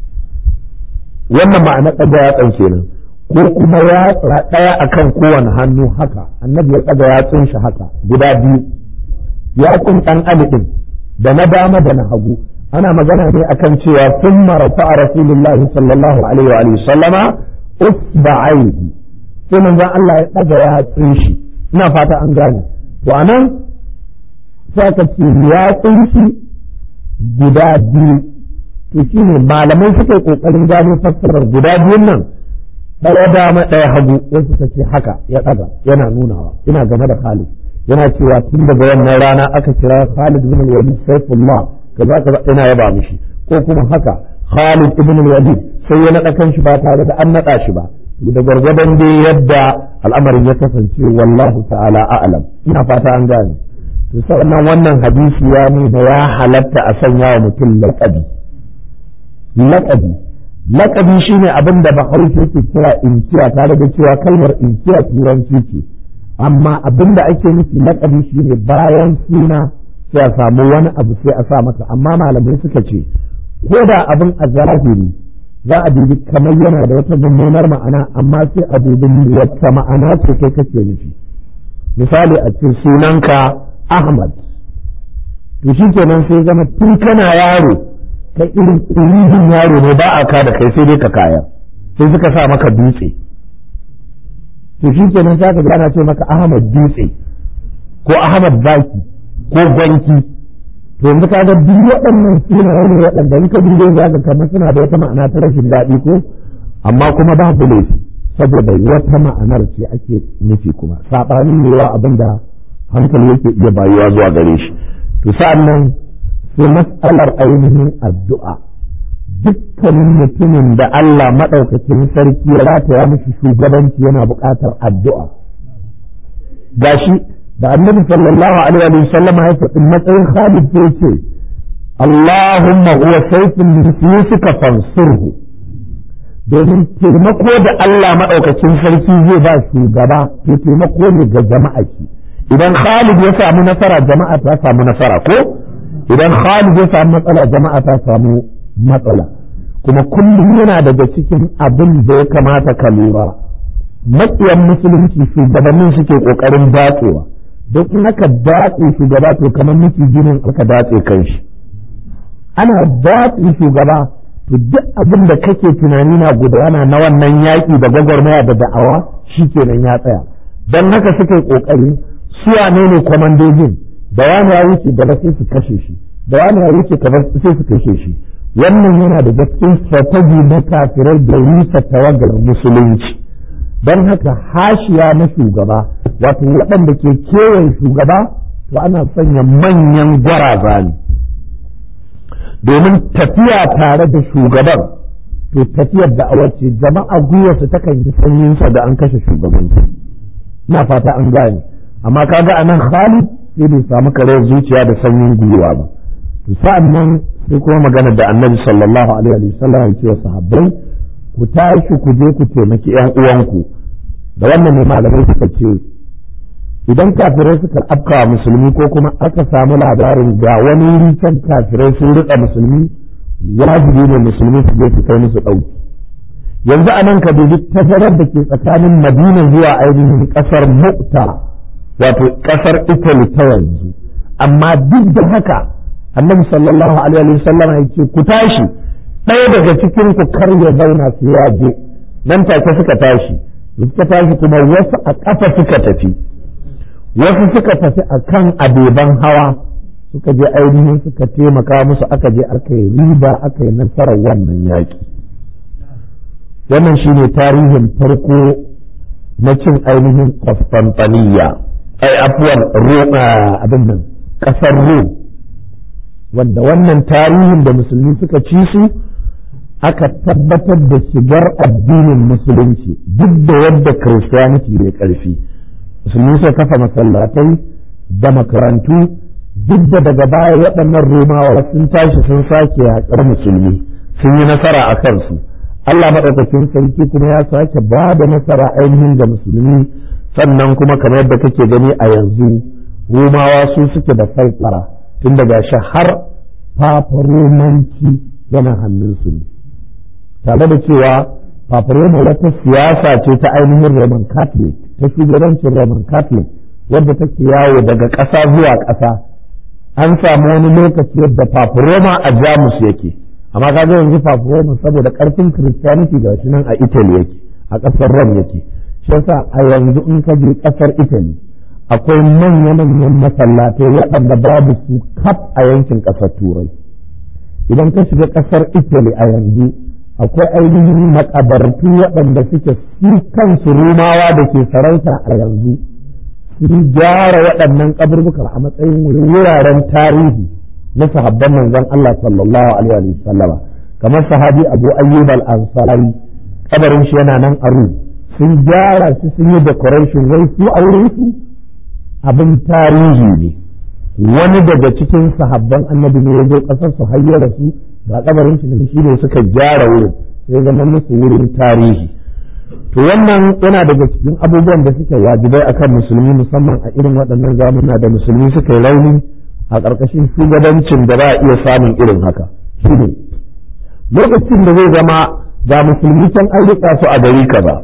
wannan ma'ana ɗaga yatsan kenan ko kuma yatsa ɗaya akan kowane hannu haka annabi ya ɗaga yatsun shi haka guda biyu yatsun ɗan ali ɗin da na dama da na hagu ana magana ne akan cewa sun marafa a rasulullahi sallallahu alaihi wa sallama usba'aihi sai manzon Allah ya ɗaga yatsun shi ina fata an gane to anan sai ka ce yatsun shi guda biyu to shine malamai suka yi kokarin gano fassarar guda biyun nan ɗaya dama ɗaya hagu wasu suka ce haka ya ɗaga yana nunawa ina game da Khalid yana cewa tun daga wannan rana aka kira Khalid ibn al-Walid Saifullah kaza kaza ina yaba mishi ko kuma haka Khalid ibn al-Walid sai ya naɗa kanshi ba tare da an naɗa shi ba da gwargwadon dai yadda al'amarin ya kasance wallahu ta'ala a'lam ina fata an gane to sannan wannan hadisi ya nuna ya halatta a sanya wa mutum laƙabi laƙabi laƙabi shine abin da bahaushe yake kira inkiya tare da cewa kalmar inkiya turanci ce amma abin da ake nufi laƙabi shine bayan suna sai a samu wani abu sai a sa masa amma malamai suka ce ko da abin a zahiri za a dubi kamar yana da wata mummunar ma'ana amma sai a dubi wata ma'ana ce kai kake nufi misali a ce sunanka Ahmad to shi kenan sai zama tun kana yaro kai irin irin yaro ne ba a ka da kai sai dai ka kaya sai suka sa maka dutse to shi kenan sai ka gana ce maka Ahmad dutse ko Ahmad baki ko gwanki to yanzu ka ga duk waɗannan sunaye ne waɗanda in ka dube za ka kamar suna da wata ma'ana ta rashin daɗi ko amma kuma ba laifi saboda wata ma'anar ce ake nufi kuma saɓanin ne wa abin da hankali yake iya bayuwa zuwa gare shi to sa'an nan sai mas'alar ainihin addu'a dukkanin mutumin da Allah maɗaukakin sarki ya rataya mishi shugabanci yana buƙatar addu'a gashi da annabi sallallahu alaihi wa sallam ya faɗi matsayin Khalid sai ce Allahumma huwa sayfun min suyusika fansurhu domin taimako da Allah maɗaukakin sarki zai ba shugaba to taimako ne ga jama'a ki idan Khalid ya samu nasara jama'a ta samu nasara ko idan Khalid ya samu matsala jama'a ta samu matsala kuma kullum yana daga cikin abin da ya kamata ka lura matsiyan musulunci shugabannin suke kokarin datsewa don in aka datse shugaba to kamar miki ginin aka datse kanshi ana datse shugaba to duk abin da kake tunani na gudana na wannan yaƙi da gwagwarmaya da da'awa shi kenan ya tsaya don haka suka yi ƙoƙari su wane ne kwamandojin da wani ya wuce gaba sai su kashe shi da wani ya wuce gaba sai su kashe shi wannan yana da cikin strategy na kafirai da rusa tawagar musulunci don haka hashiya na shugaba wato waɗanda ke kewaye shugaba to ana sanya manyan gwaraza ne domin tafiya tare da shugaban to tafiyar da awace jama'a gwiwarsu takan yi sanyinsa da an kashe shugabanci na fata an gane amma kaga anan Khalid sai bai samu kare zuciya da sanyin gwiwa ba to sa'an nan sai kuma magana da annabi sallallahu alaihi wa sallam ya ce wa sahabbai ku tashi ku je ku taimaki ƴan uwanku da wannan ne malamai suka ce idan kafirai suka afka musulmi ko kuma aka samu labarin ga wani wuri can kafirai sun rika musulmi wajibi ne musulmi su je su kai musu ɗauki yanzu a nan ka dubi tazarar da ke tsakanin madina zuwa ainihin ƙasar mukta wato ƙasar italy ta yanzu amma duk da haka annabi sallallahu alaihi wa sallam ya ce ku tashi ɗaya daga cikin ku kar ya zauna su ya je nan take suka tashi suka tashi kuma wasu a ƙafa suka tafi wasu suka tafi a kan abeban hawa suka je ainihin suka taimaka musu aka je aka yi riba aka yi nasarar wannan yaƙi wannan shine tarihin farko na cin ainihin Constantiniya ai afuwan abin nan ƙasar Rom wanda wannan tarihin da musulmi suka ci su aka tabbatar da shigar addinin musulunci duk da yadda Christianity bai ƙarfi musulmi suka kafa masallatai da makarantu duk da daga baya waɗannan romawa sun tashi sun sake yaƙar musulmi sun yi nasara a kansu Allah maɗaukakin sarki kuma ya sake ba da nasara ainihin ga musulmi sannan kuma kamar yadda kake gani a yanzu romawa su suke da faifara tun daga shi har fafaromanci yana hannunsu ne tare da cewa fafaroma wata siyasa ce ta ainihin roman catholic ta shugabancin roman catholic wadda take yawo daga ƙasa zuwa ƙasa an samu wani lokaci yadda fafaroma a jamus yake amma kaga yanzu fafaroma saboda ƙarfin christianity ga shi nan a italy yake a ƙasar rom yake shi yasa a yanzu in ka je ƙasar italy akwai manya-manyan masallatai waɗanda babu su kaf a yankin ƙasar turai idan ka shiga ƙasar italy a yanzu akwai ainihin makabartu waɗanda suke su kansu rumawa da ke sarauta a yanzu sun gyara waɗannan kaburbukar a matsayin wuraren tarihi na sahabban manzon Allah sallallahu alaihi wa sallam kamar sahabi Abu Ayyub al-Ansari kabarin shi yana nan a sun gyara shi sun yi decoration wai su aure su abin tarihi ne wani daga cikin sahabban annabi ne ya zo kasar su hayyar su ga kabarin shi shi ne suka gyara wurin sai zama musu wurin tarihi to wannan yana daga cikin abubuwan da suke wajibai akan musulmi musamman a irin waɗannan zamuna da musulmi suka yi rauni a ƙarƙashin shugabancin da ba a iya samun irin haka shine lokacin da zai zama ga musulmi can an riƙa su a gari kaza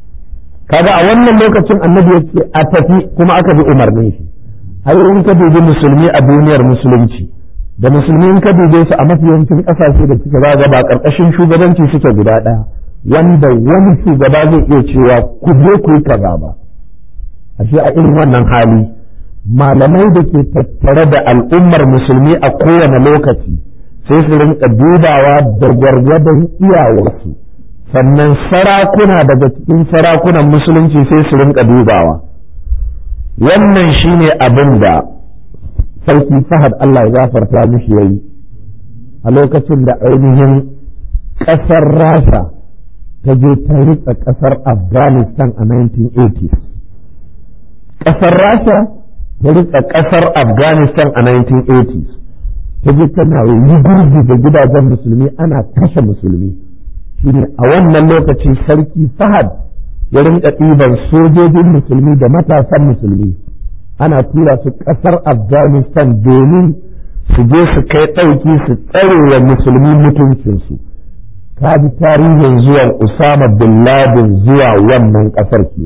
kaga a wannan lokacin annabi ya ce a tafi kuma aka bi umarnin shi ai in ka dubi musulmi a duniyar musulunci da musulmi in ka dube su a mafiyancin ƙasashe da suke ba ba ƙarƙashin shugabanci suke guda ɗaya wanda wani shugaba zai iya cewa ku je ku yi kaza ba ashe a irin wannan hali malamai da ke tattare da al'ummar musulmi a kowane lokaci sai su rinka dubawa da gwargwadon iyawarsu sannan sarakuna daga cikin sarakunan musulunci sai su rinka dubawa wannan shine abin da sarki fahad Allah ya gafarta mishi yayi a lokacin da ainihin ƙasar rasha ta je ta ritsa ƙasar afghanistan a 1980 ƙasar rasha ta ritsa ƙasar afghanistan a 1980 ta je tana yi gurbi da gidajen musulmi ana kashe musulmi shine a wannan lokaci sarki fahad ya rinka ɗiban sojojin musulmi da matasan musulmi ana tura su ƙasar afghanistan domin su je su kai ɗauki su tsare wa musulmi mutuncinsu ka bi tarihin zuwan usama bin laden zuwa wannan ƙasar ke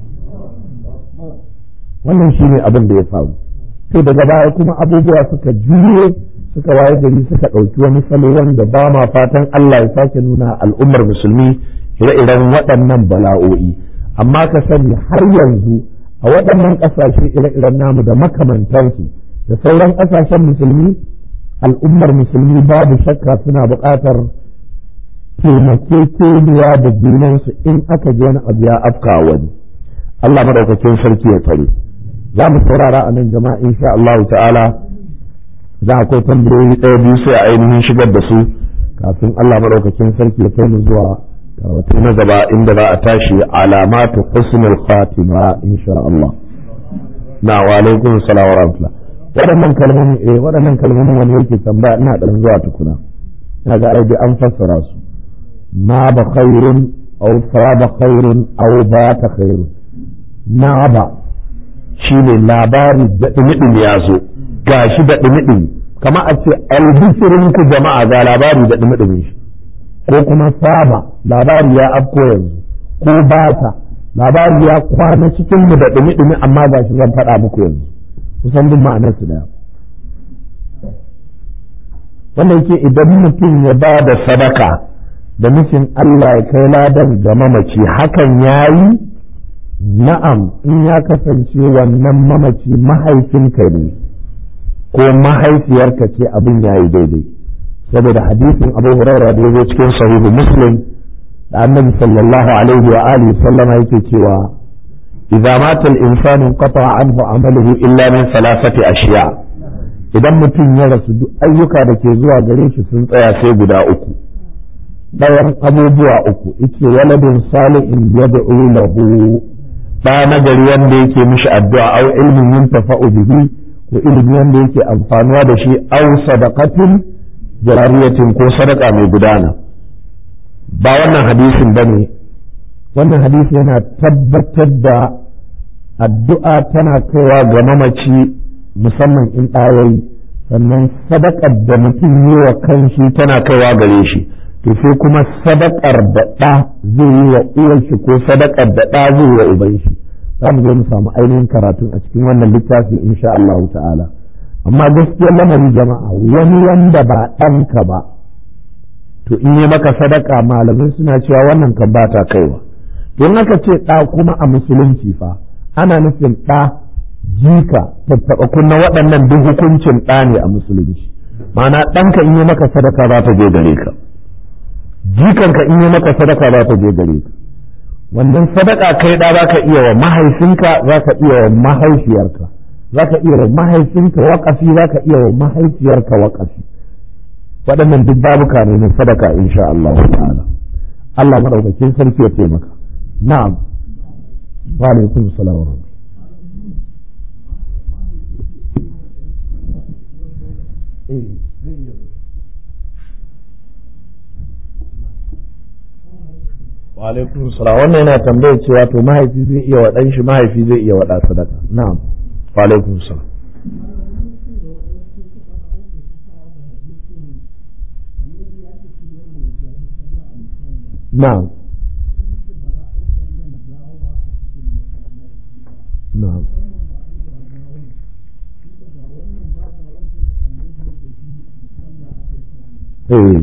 wannan shine abin da ya faru sai daga baya kuma abubuwa suka juye suka waye gari suka ɗauki wani salo wanda ba ma fatan Allah ya sake nuna al'ummar musulmi ire-iren waɗannan bala'o'i amma ka sani har yanzu a waɗannan ƙasashe ire-iren namu da makamantansu da sauran ƙasashen musulmi al'ummar musulmi babu shakka suna buƙatar taimakekeniya da junansu in aka je wani abu ya afka wani Allah madaukakin sarki ya tsare za mu saurara a nan jama'a insha Allah ta'ala za a kai tambayoyi ɗaya biyu sai a ainihin shigar da su kafin Allah madaukakin sarki ya kai mu zuwa karatu na gaba inda za a tashi alamatu husnul khatima insha Allah na wa alaikum salam wa rahmatullah waɗannan kalmomi eh waɗannan kalmomi wani yake tambaya ina ɗan zuwa tukuna ina ga ai an fassara su ma ba khairun aw farada khairun aw bata khairun na ba shine labari da ɗumi ya zo gashi da ɗumi kama a ce albishirin ku jama'a ga labari da ɗumi shi ko kuma saba labari ya afko yanzu ko bata labari ya kwana cikin mu da ɗumi amma gashi zan faɗa muku yanzu kusan duk ma'anar su daya wanda yake idan mutum ya ba da sadaka da nufin Allah ya kai ladan ga mamaci hakan ya yi na'am in ya kasance wannan mamaci mahaifinka ne ko mahaifiyarka ce abin ya yi daidai saboda hadisin abu huraira da ya zo cikin sahihu muslim da annabi sallallahu alaihi wa alihi sallama yake cewa idza mata al-insanu qata anhu amaluhu illa min salasati ashiya idan mutum ya rasu duk ayyuka da ke zuwa gare shi sun tsaya sai guda uku ɗayan abubuwa uku yace waladin salihin yad'u lahu da nagari wanda yake mishi addu'a au ilmin yuntafa'u bihi ko ilimi wanda yake amfanuwa da shi au sadaqatin jarariyatin ko sadaka mai gudana ba wannan hadisin bane wannan hadisi yana tabbatar da addu'a tana kaiwa ga mamaci musamman in ɗayayi sannan sadakar da mutum yi wa kanshi tana kaiwa gare shi to sai kuma sadakar da ɗa zai yi wa uwar shi ko sadakar da ɗa zai yi wa uban shi za mu zo mu samu ainihin karatun a cikin wannan littafi insha Allah ta'ala amma gaskiyar lamari jama'a wani wanda ba ɗanka ba to in yi maka sadaka malamai suna cewa wannan kan ba ta kaiwa don aka ce ɗa kuma a musulunci fa ana nufin ɗa jika tattaɓa kunna waɗannan duk hukuncin ɗa ne a musulunci ma'ana ɗanka in yi maka sadaka za ta je gare ka jikanka in yi maka sadaka za ta je gare ka wannan sadaka kai ɗa za ka iya wa mahaifinka za ka iya wa mahaifiyarka za ka iya wa mahaifinka waƙafi za ka iya wa mahaifiyarka waƙafi waɗannan duk babuka ne na sadaka insha Allah ta'ala Allah madaukakin sarki ya taimaka na'am wa alaikum salam wa wa alaikum salam wannan yana tambayar cewa to mahaifi zai iya wa ɗan shi mahaifi zai iya waɗa sadaka na'am wa alaikum salam na'am na'am eh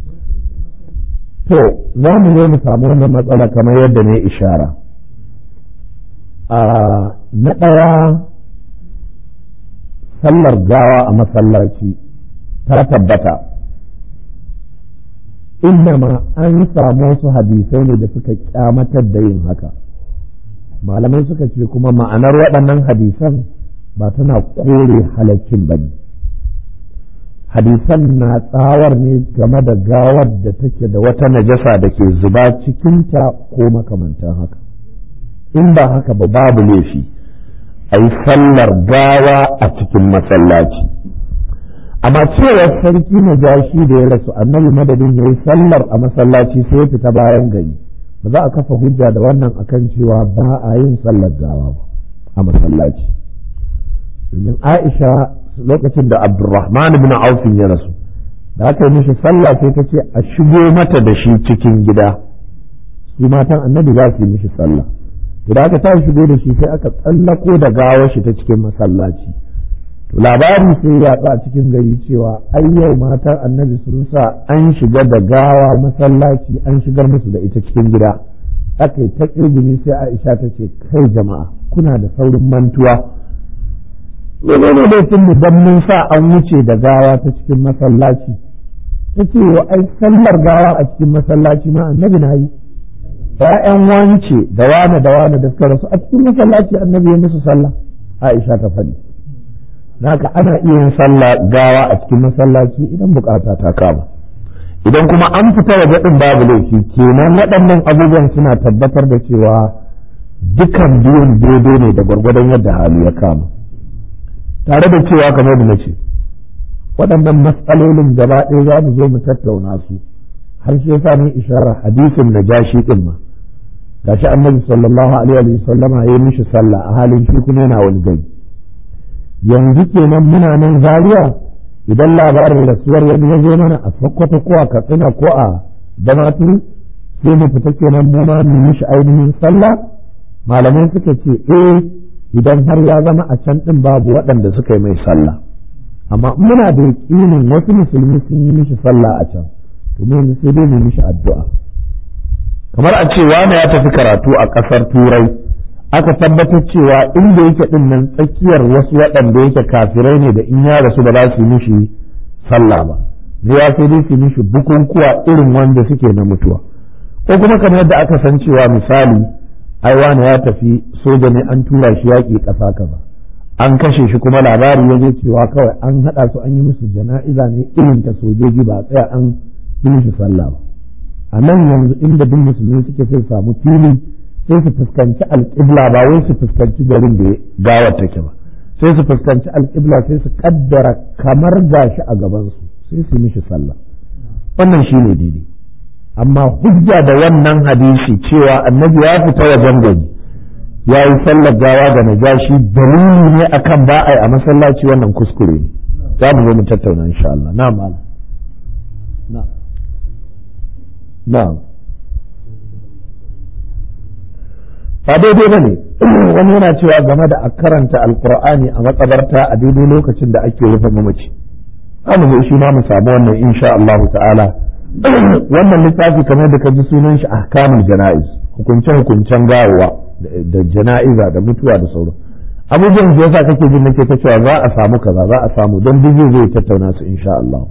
to za mu zo mu samu wannan matsala kamar yadda ne ishara a na ɗaya sallar gawa a masallaci ta tabbata innama an samu wasu hadisai ne da suka kyamatar da yin haka malamai suka ce kuma ma'anar waɗannan hadisan ba tana kore halaccin ba ne hadisan na tsawar ne game da gawar da take da wata najasa da ke zuba cikinta ko makamantan haka in ba haka ba babu laifi a yi sallar gawa a cikin masallaci amma cewar sarki na jashi da ya rasu annabi madadin ya yi sallar a masallaci sai ya fita bayan gari ba za a kafa hujja da wannan akan cewa ba a yin sallar gawa ba a masallaci domin aisha lokacin da abdurrahman ibn aufin ya rasu da aka yi mishi sallah sai ta ce a shigo mata da shi cikin gida su matan annabi za su yi mishi sallah to da aka ta shigo da shi sai aka tsallako da gawar shi ta cikin masallaci to labari sai ya a cikin gari cewa ai yau matan annabi sun sa an shiga da gawa masallaci an shigar musu da ita cikin gida aka yi ta kirgini sai aisha ta ce kai jama'a kuna da saurin mantuwa menene laifin mu dan mun sa an wuce da gawa ta cikin masallaci ta ce wa ai sallar gawa a cikin masallaci ma annabi na yi ‘ya'yan wance da wane da wane da suka rasu a cikin masallaci annabi ya musu sallah Aisha ta faɗi haka ana iya yin sallah gawa a cikin masallaci idan bukata ta kama idan kuma an fita waje din babu laifi kenan waɗannan abubuwan suna tabbatar da cewa dukan biyun daidai ne da gwargwadon yadda hali ya kama tare da cewa kamar da nace waɗannan matsalolin gaba ɗaya za mu zo mu tattauna su har shi yasa mun isharar hadisin da jashi din ma gashi annabi sallallahu alaihi wa sallama ya mishi sallah a halin shi kuma yana wani gari yanzu kenan muna nan zaria idan labarin rasuwar wani ya zo mana a sokoto ko a katsina ko a damaturu sai mu fita kenan mu ma mu mishi ainihin sallah malamai suka ce eh idan har ya zama a can din babu waɗanda suka yi mai sallah amma muna da yakinin wasu musulmi sun yi mishi sallah a can to mu sai dai mu mishi addu'a kamar a ce wani ya tafi karatu a ƙasar turai aka tabbatar cewa inda yake din nan tsakiyar wasu waɗanda yake kafirai ne da in ya rasu ba za su yi mishi sallah ba da ya sai dai su mishi bukukuwa irin wanda suke na mutuwa ko kuma kamar yadda aka san cewa misali ai wani ya tafi soja ne an tura shi yaƙi ƙasa kaza an kashe shi kuma labari ya zo cewa kawai an haɗa su an yi musu jana'iza ne irin ta sojoji ba tsaya an yi mishi sallah ba a nan yanzu inda duk musulmi suke sai samu fili sai su fuskanci alƙibla ba wai su fuskanci garin da gawar take ba sai su fuskanci alƙibla sai su kaddara kamar gashi a gabansu sai su mishi sallah wannan shi ne daidai amma hujja da wannan hadisi cewa annabi ya fita wajen gari ya yi sallar gawa ga najashi dalili ne akan ba a yi a masallaci wannan kuskure ne za mu zo mu tattauna insha Allah na malam na na ba daidai ba ne wani yana cewa game da a karanta alkur'ani a makabarta a daidai lokacin da ake rufe mamaci mu zo shi ma mu samu wannan insha Allah ta'ala wannan littafi kamar da ka ji sunan shi ahkamul jana'iz hukunce hukuncen gawa da jana'iza da mutuwa da sauran abubuwan da yasa kake jin nake ta cewa za a samu kaza za a samu don duk zai tattauna su insha Allah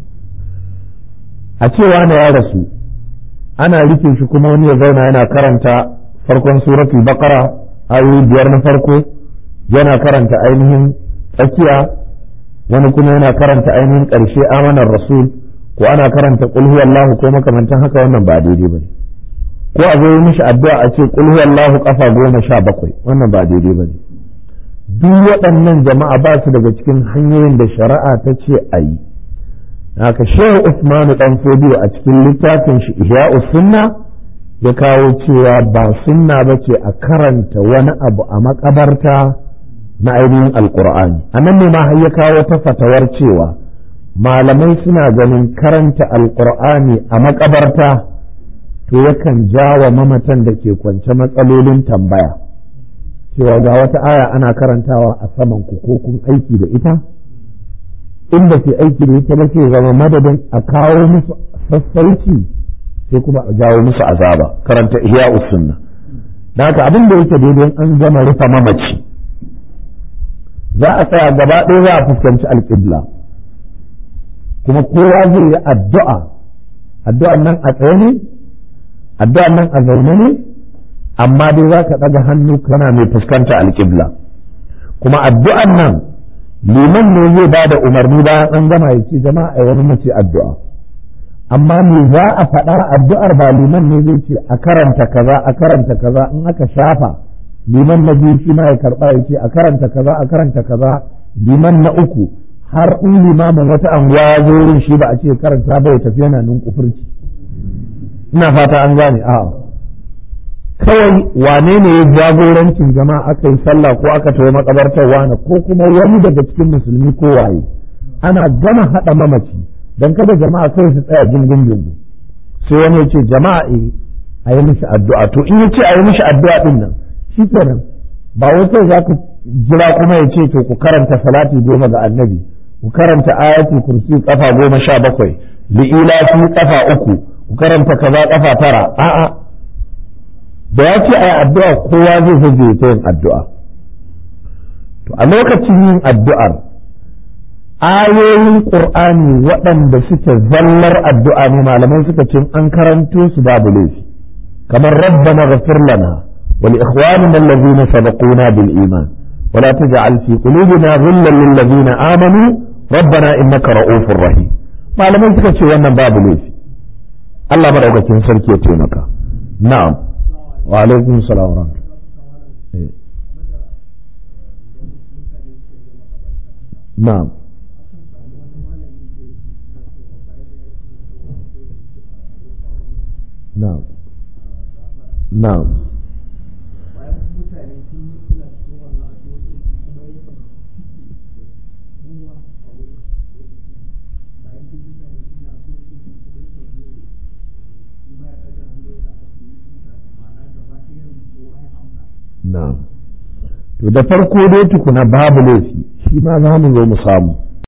a cewa na ya rasu ana rufe shi kuma wani ya zauna yana karanta farkon suratul baqara ayoyi biyar na farko yana karanta ainihin tsakiya wani kuma yana karanta ainihin ƙarshe amanar rasul ko ana karanta qul huwallahu ko makamantan haka wannan ba daidai bane ko a zo mishi addu'a a ce qul huwallahu kafa goma sha bakwai wannan ba daidai bane duk waɗannan jama'a ba su daga cikin hanyoyin da shari'a ta ce a yi haka shehu usmanu dan fodiyo a cikin littafin shi ihya'us sunna ya kawo cewa ba sunna ba ce a karanta wani abu a makabarta na ainihin alkur'ani a nan ne ma har ya kawo ta fatawar cewa malamai suna ganin karanta alkur'ani a makabarta to yakan jawa mamatan da ke kwance matsalolin tambaya cewa ga wata aya ana karantawa a saman ku ko kun aiki da ita in ba ke aiki da ita ba sai zama madadin a kawo musu sassauci sai kuma a jawo musu azaba karanta ihya sunna da haka abin da yake daidai an gama rufe mamaci za a tsaya gaba ɗaya za a fuskanci alƙibla kuma kowa zai yi addu'a addu'an nan a tsaye ne addu'an nan a zaune ne amma dai za ka ɗaga hannu kana mai fuskanta alƙibla kuma addu'an nan liman ne zai ba da umarni bayan an gama ya ce jama'a a wani mace addu'a amma me za a faɗa addu'ar ba liman ne zai ce a karanta kaza a karanta kaza in aka shafa liman na biyu shi ma ya karɓa ya ce a karanta kaza a karanta kaza liman na uku har in limamin wata anguwa ya zo wurin shi ba a ce karanta bai tafi yana nun kufurci ina fata an gane a kawai wane ne ya jagorancin jama'a aka yi sallah ko aka tawo makabartar wani ko kuma wani daga cikin musulmi ko waye ana gama haɗa mamaci dan kada jama'a kawai su tsaya gingun gingun sai wani ya ce jama'a eh a yi mishi addu'a to in ya ce a yi mishi addu'a din nan shi kenan ba wai kai za ku jira kuma ya ce to ku karanta salati goma ga annabi ku karanta ayatul kursi kafa goma sha bakwai li'ilafi kafa uku ku karanta kaza kafa tara a'a da ya ce ai addu'a kowa zai zai ta yin addu'a to a lokacin yin addu'ar ayoyin qur'ani waɗanda suke zallar addu'a ne malamai suka ce an karanto su babu laifi kamar rabbana ghfir lana wa li ikhwanina alladhina sabaquna bil iman ولا تجعل في قلوبنا غلا للذين آمنوا ربنا إنك رؤوف رحيم malamai suka ce wannan babu laifi Allah madaukakin sarki ya taimaka na'am wa alaikum salam wa na'am na'am na'am Na'am. To da farko dai tukuna babu laifi shi ma za mu zo mu samu.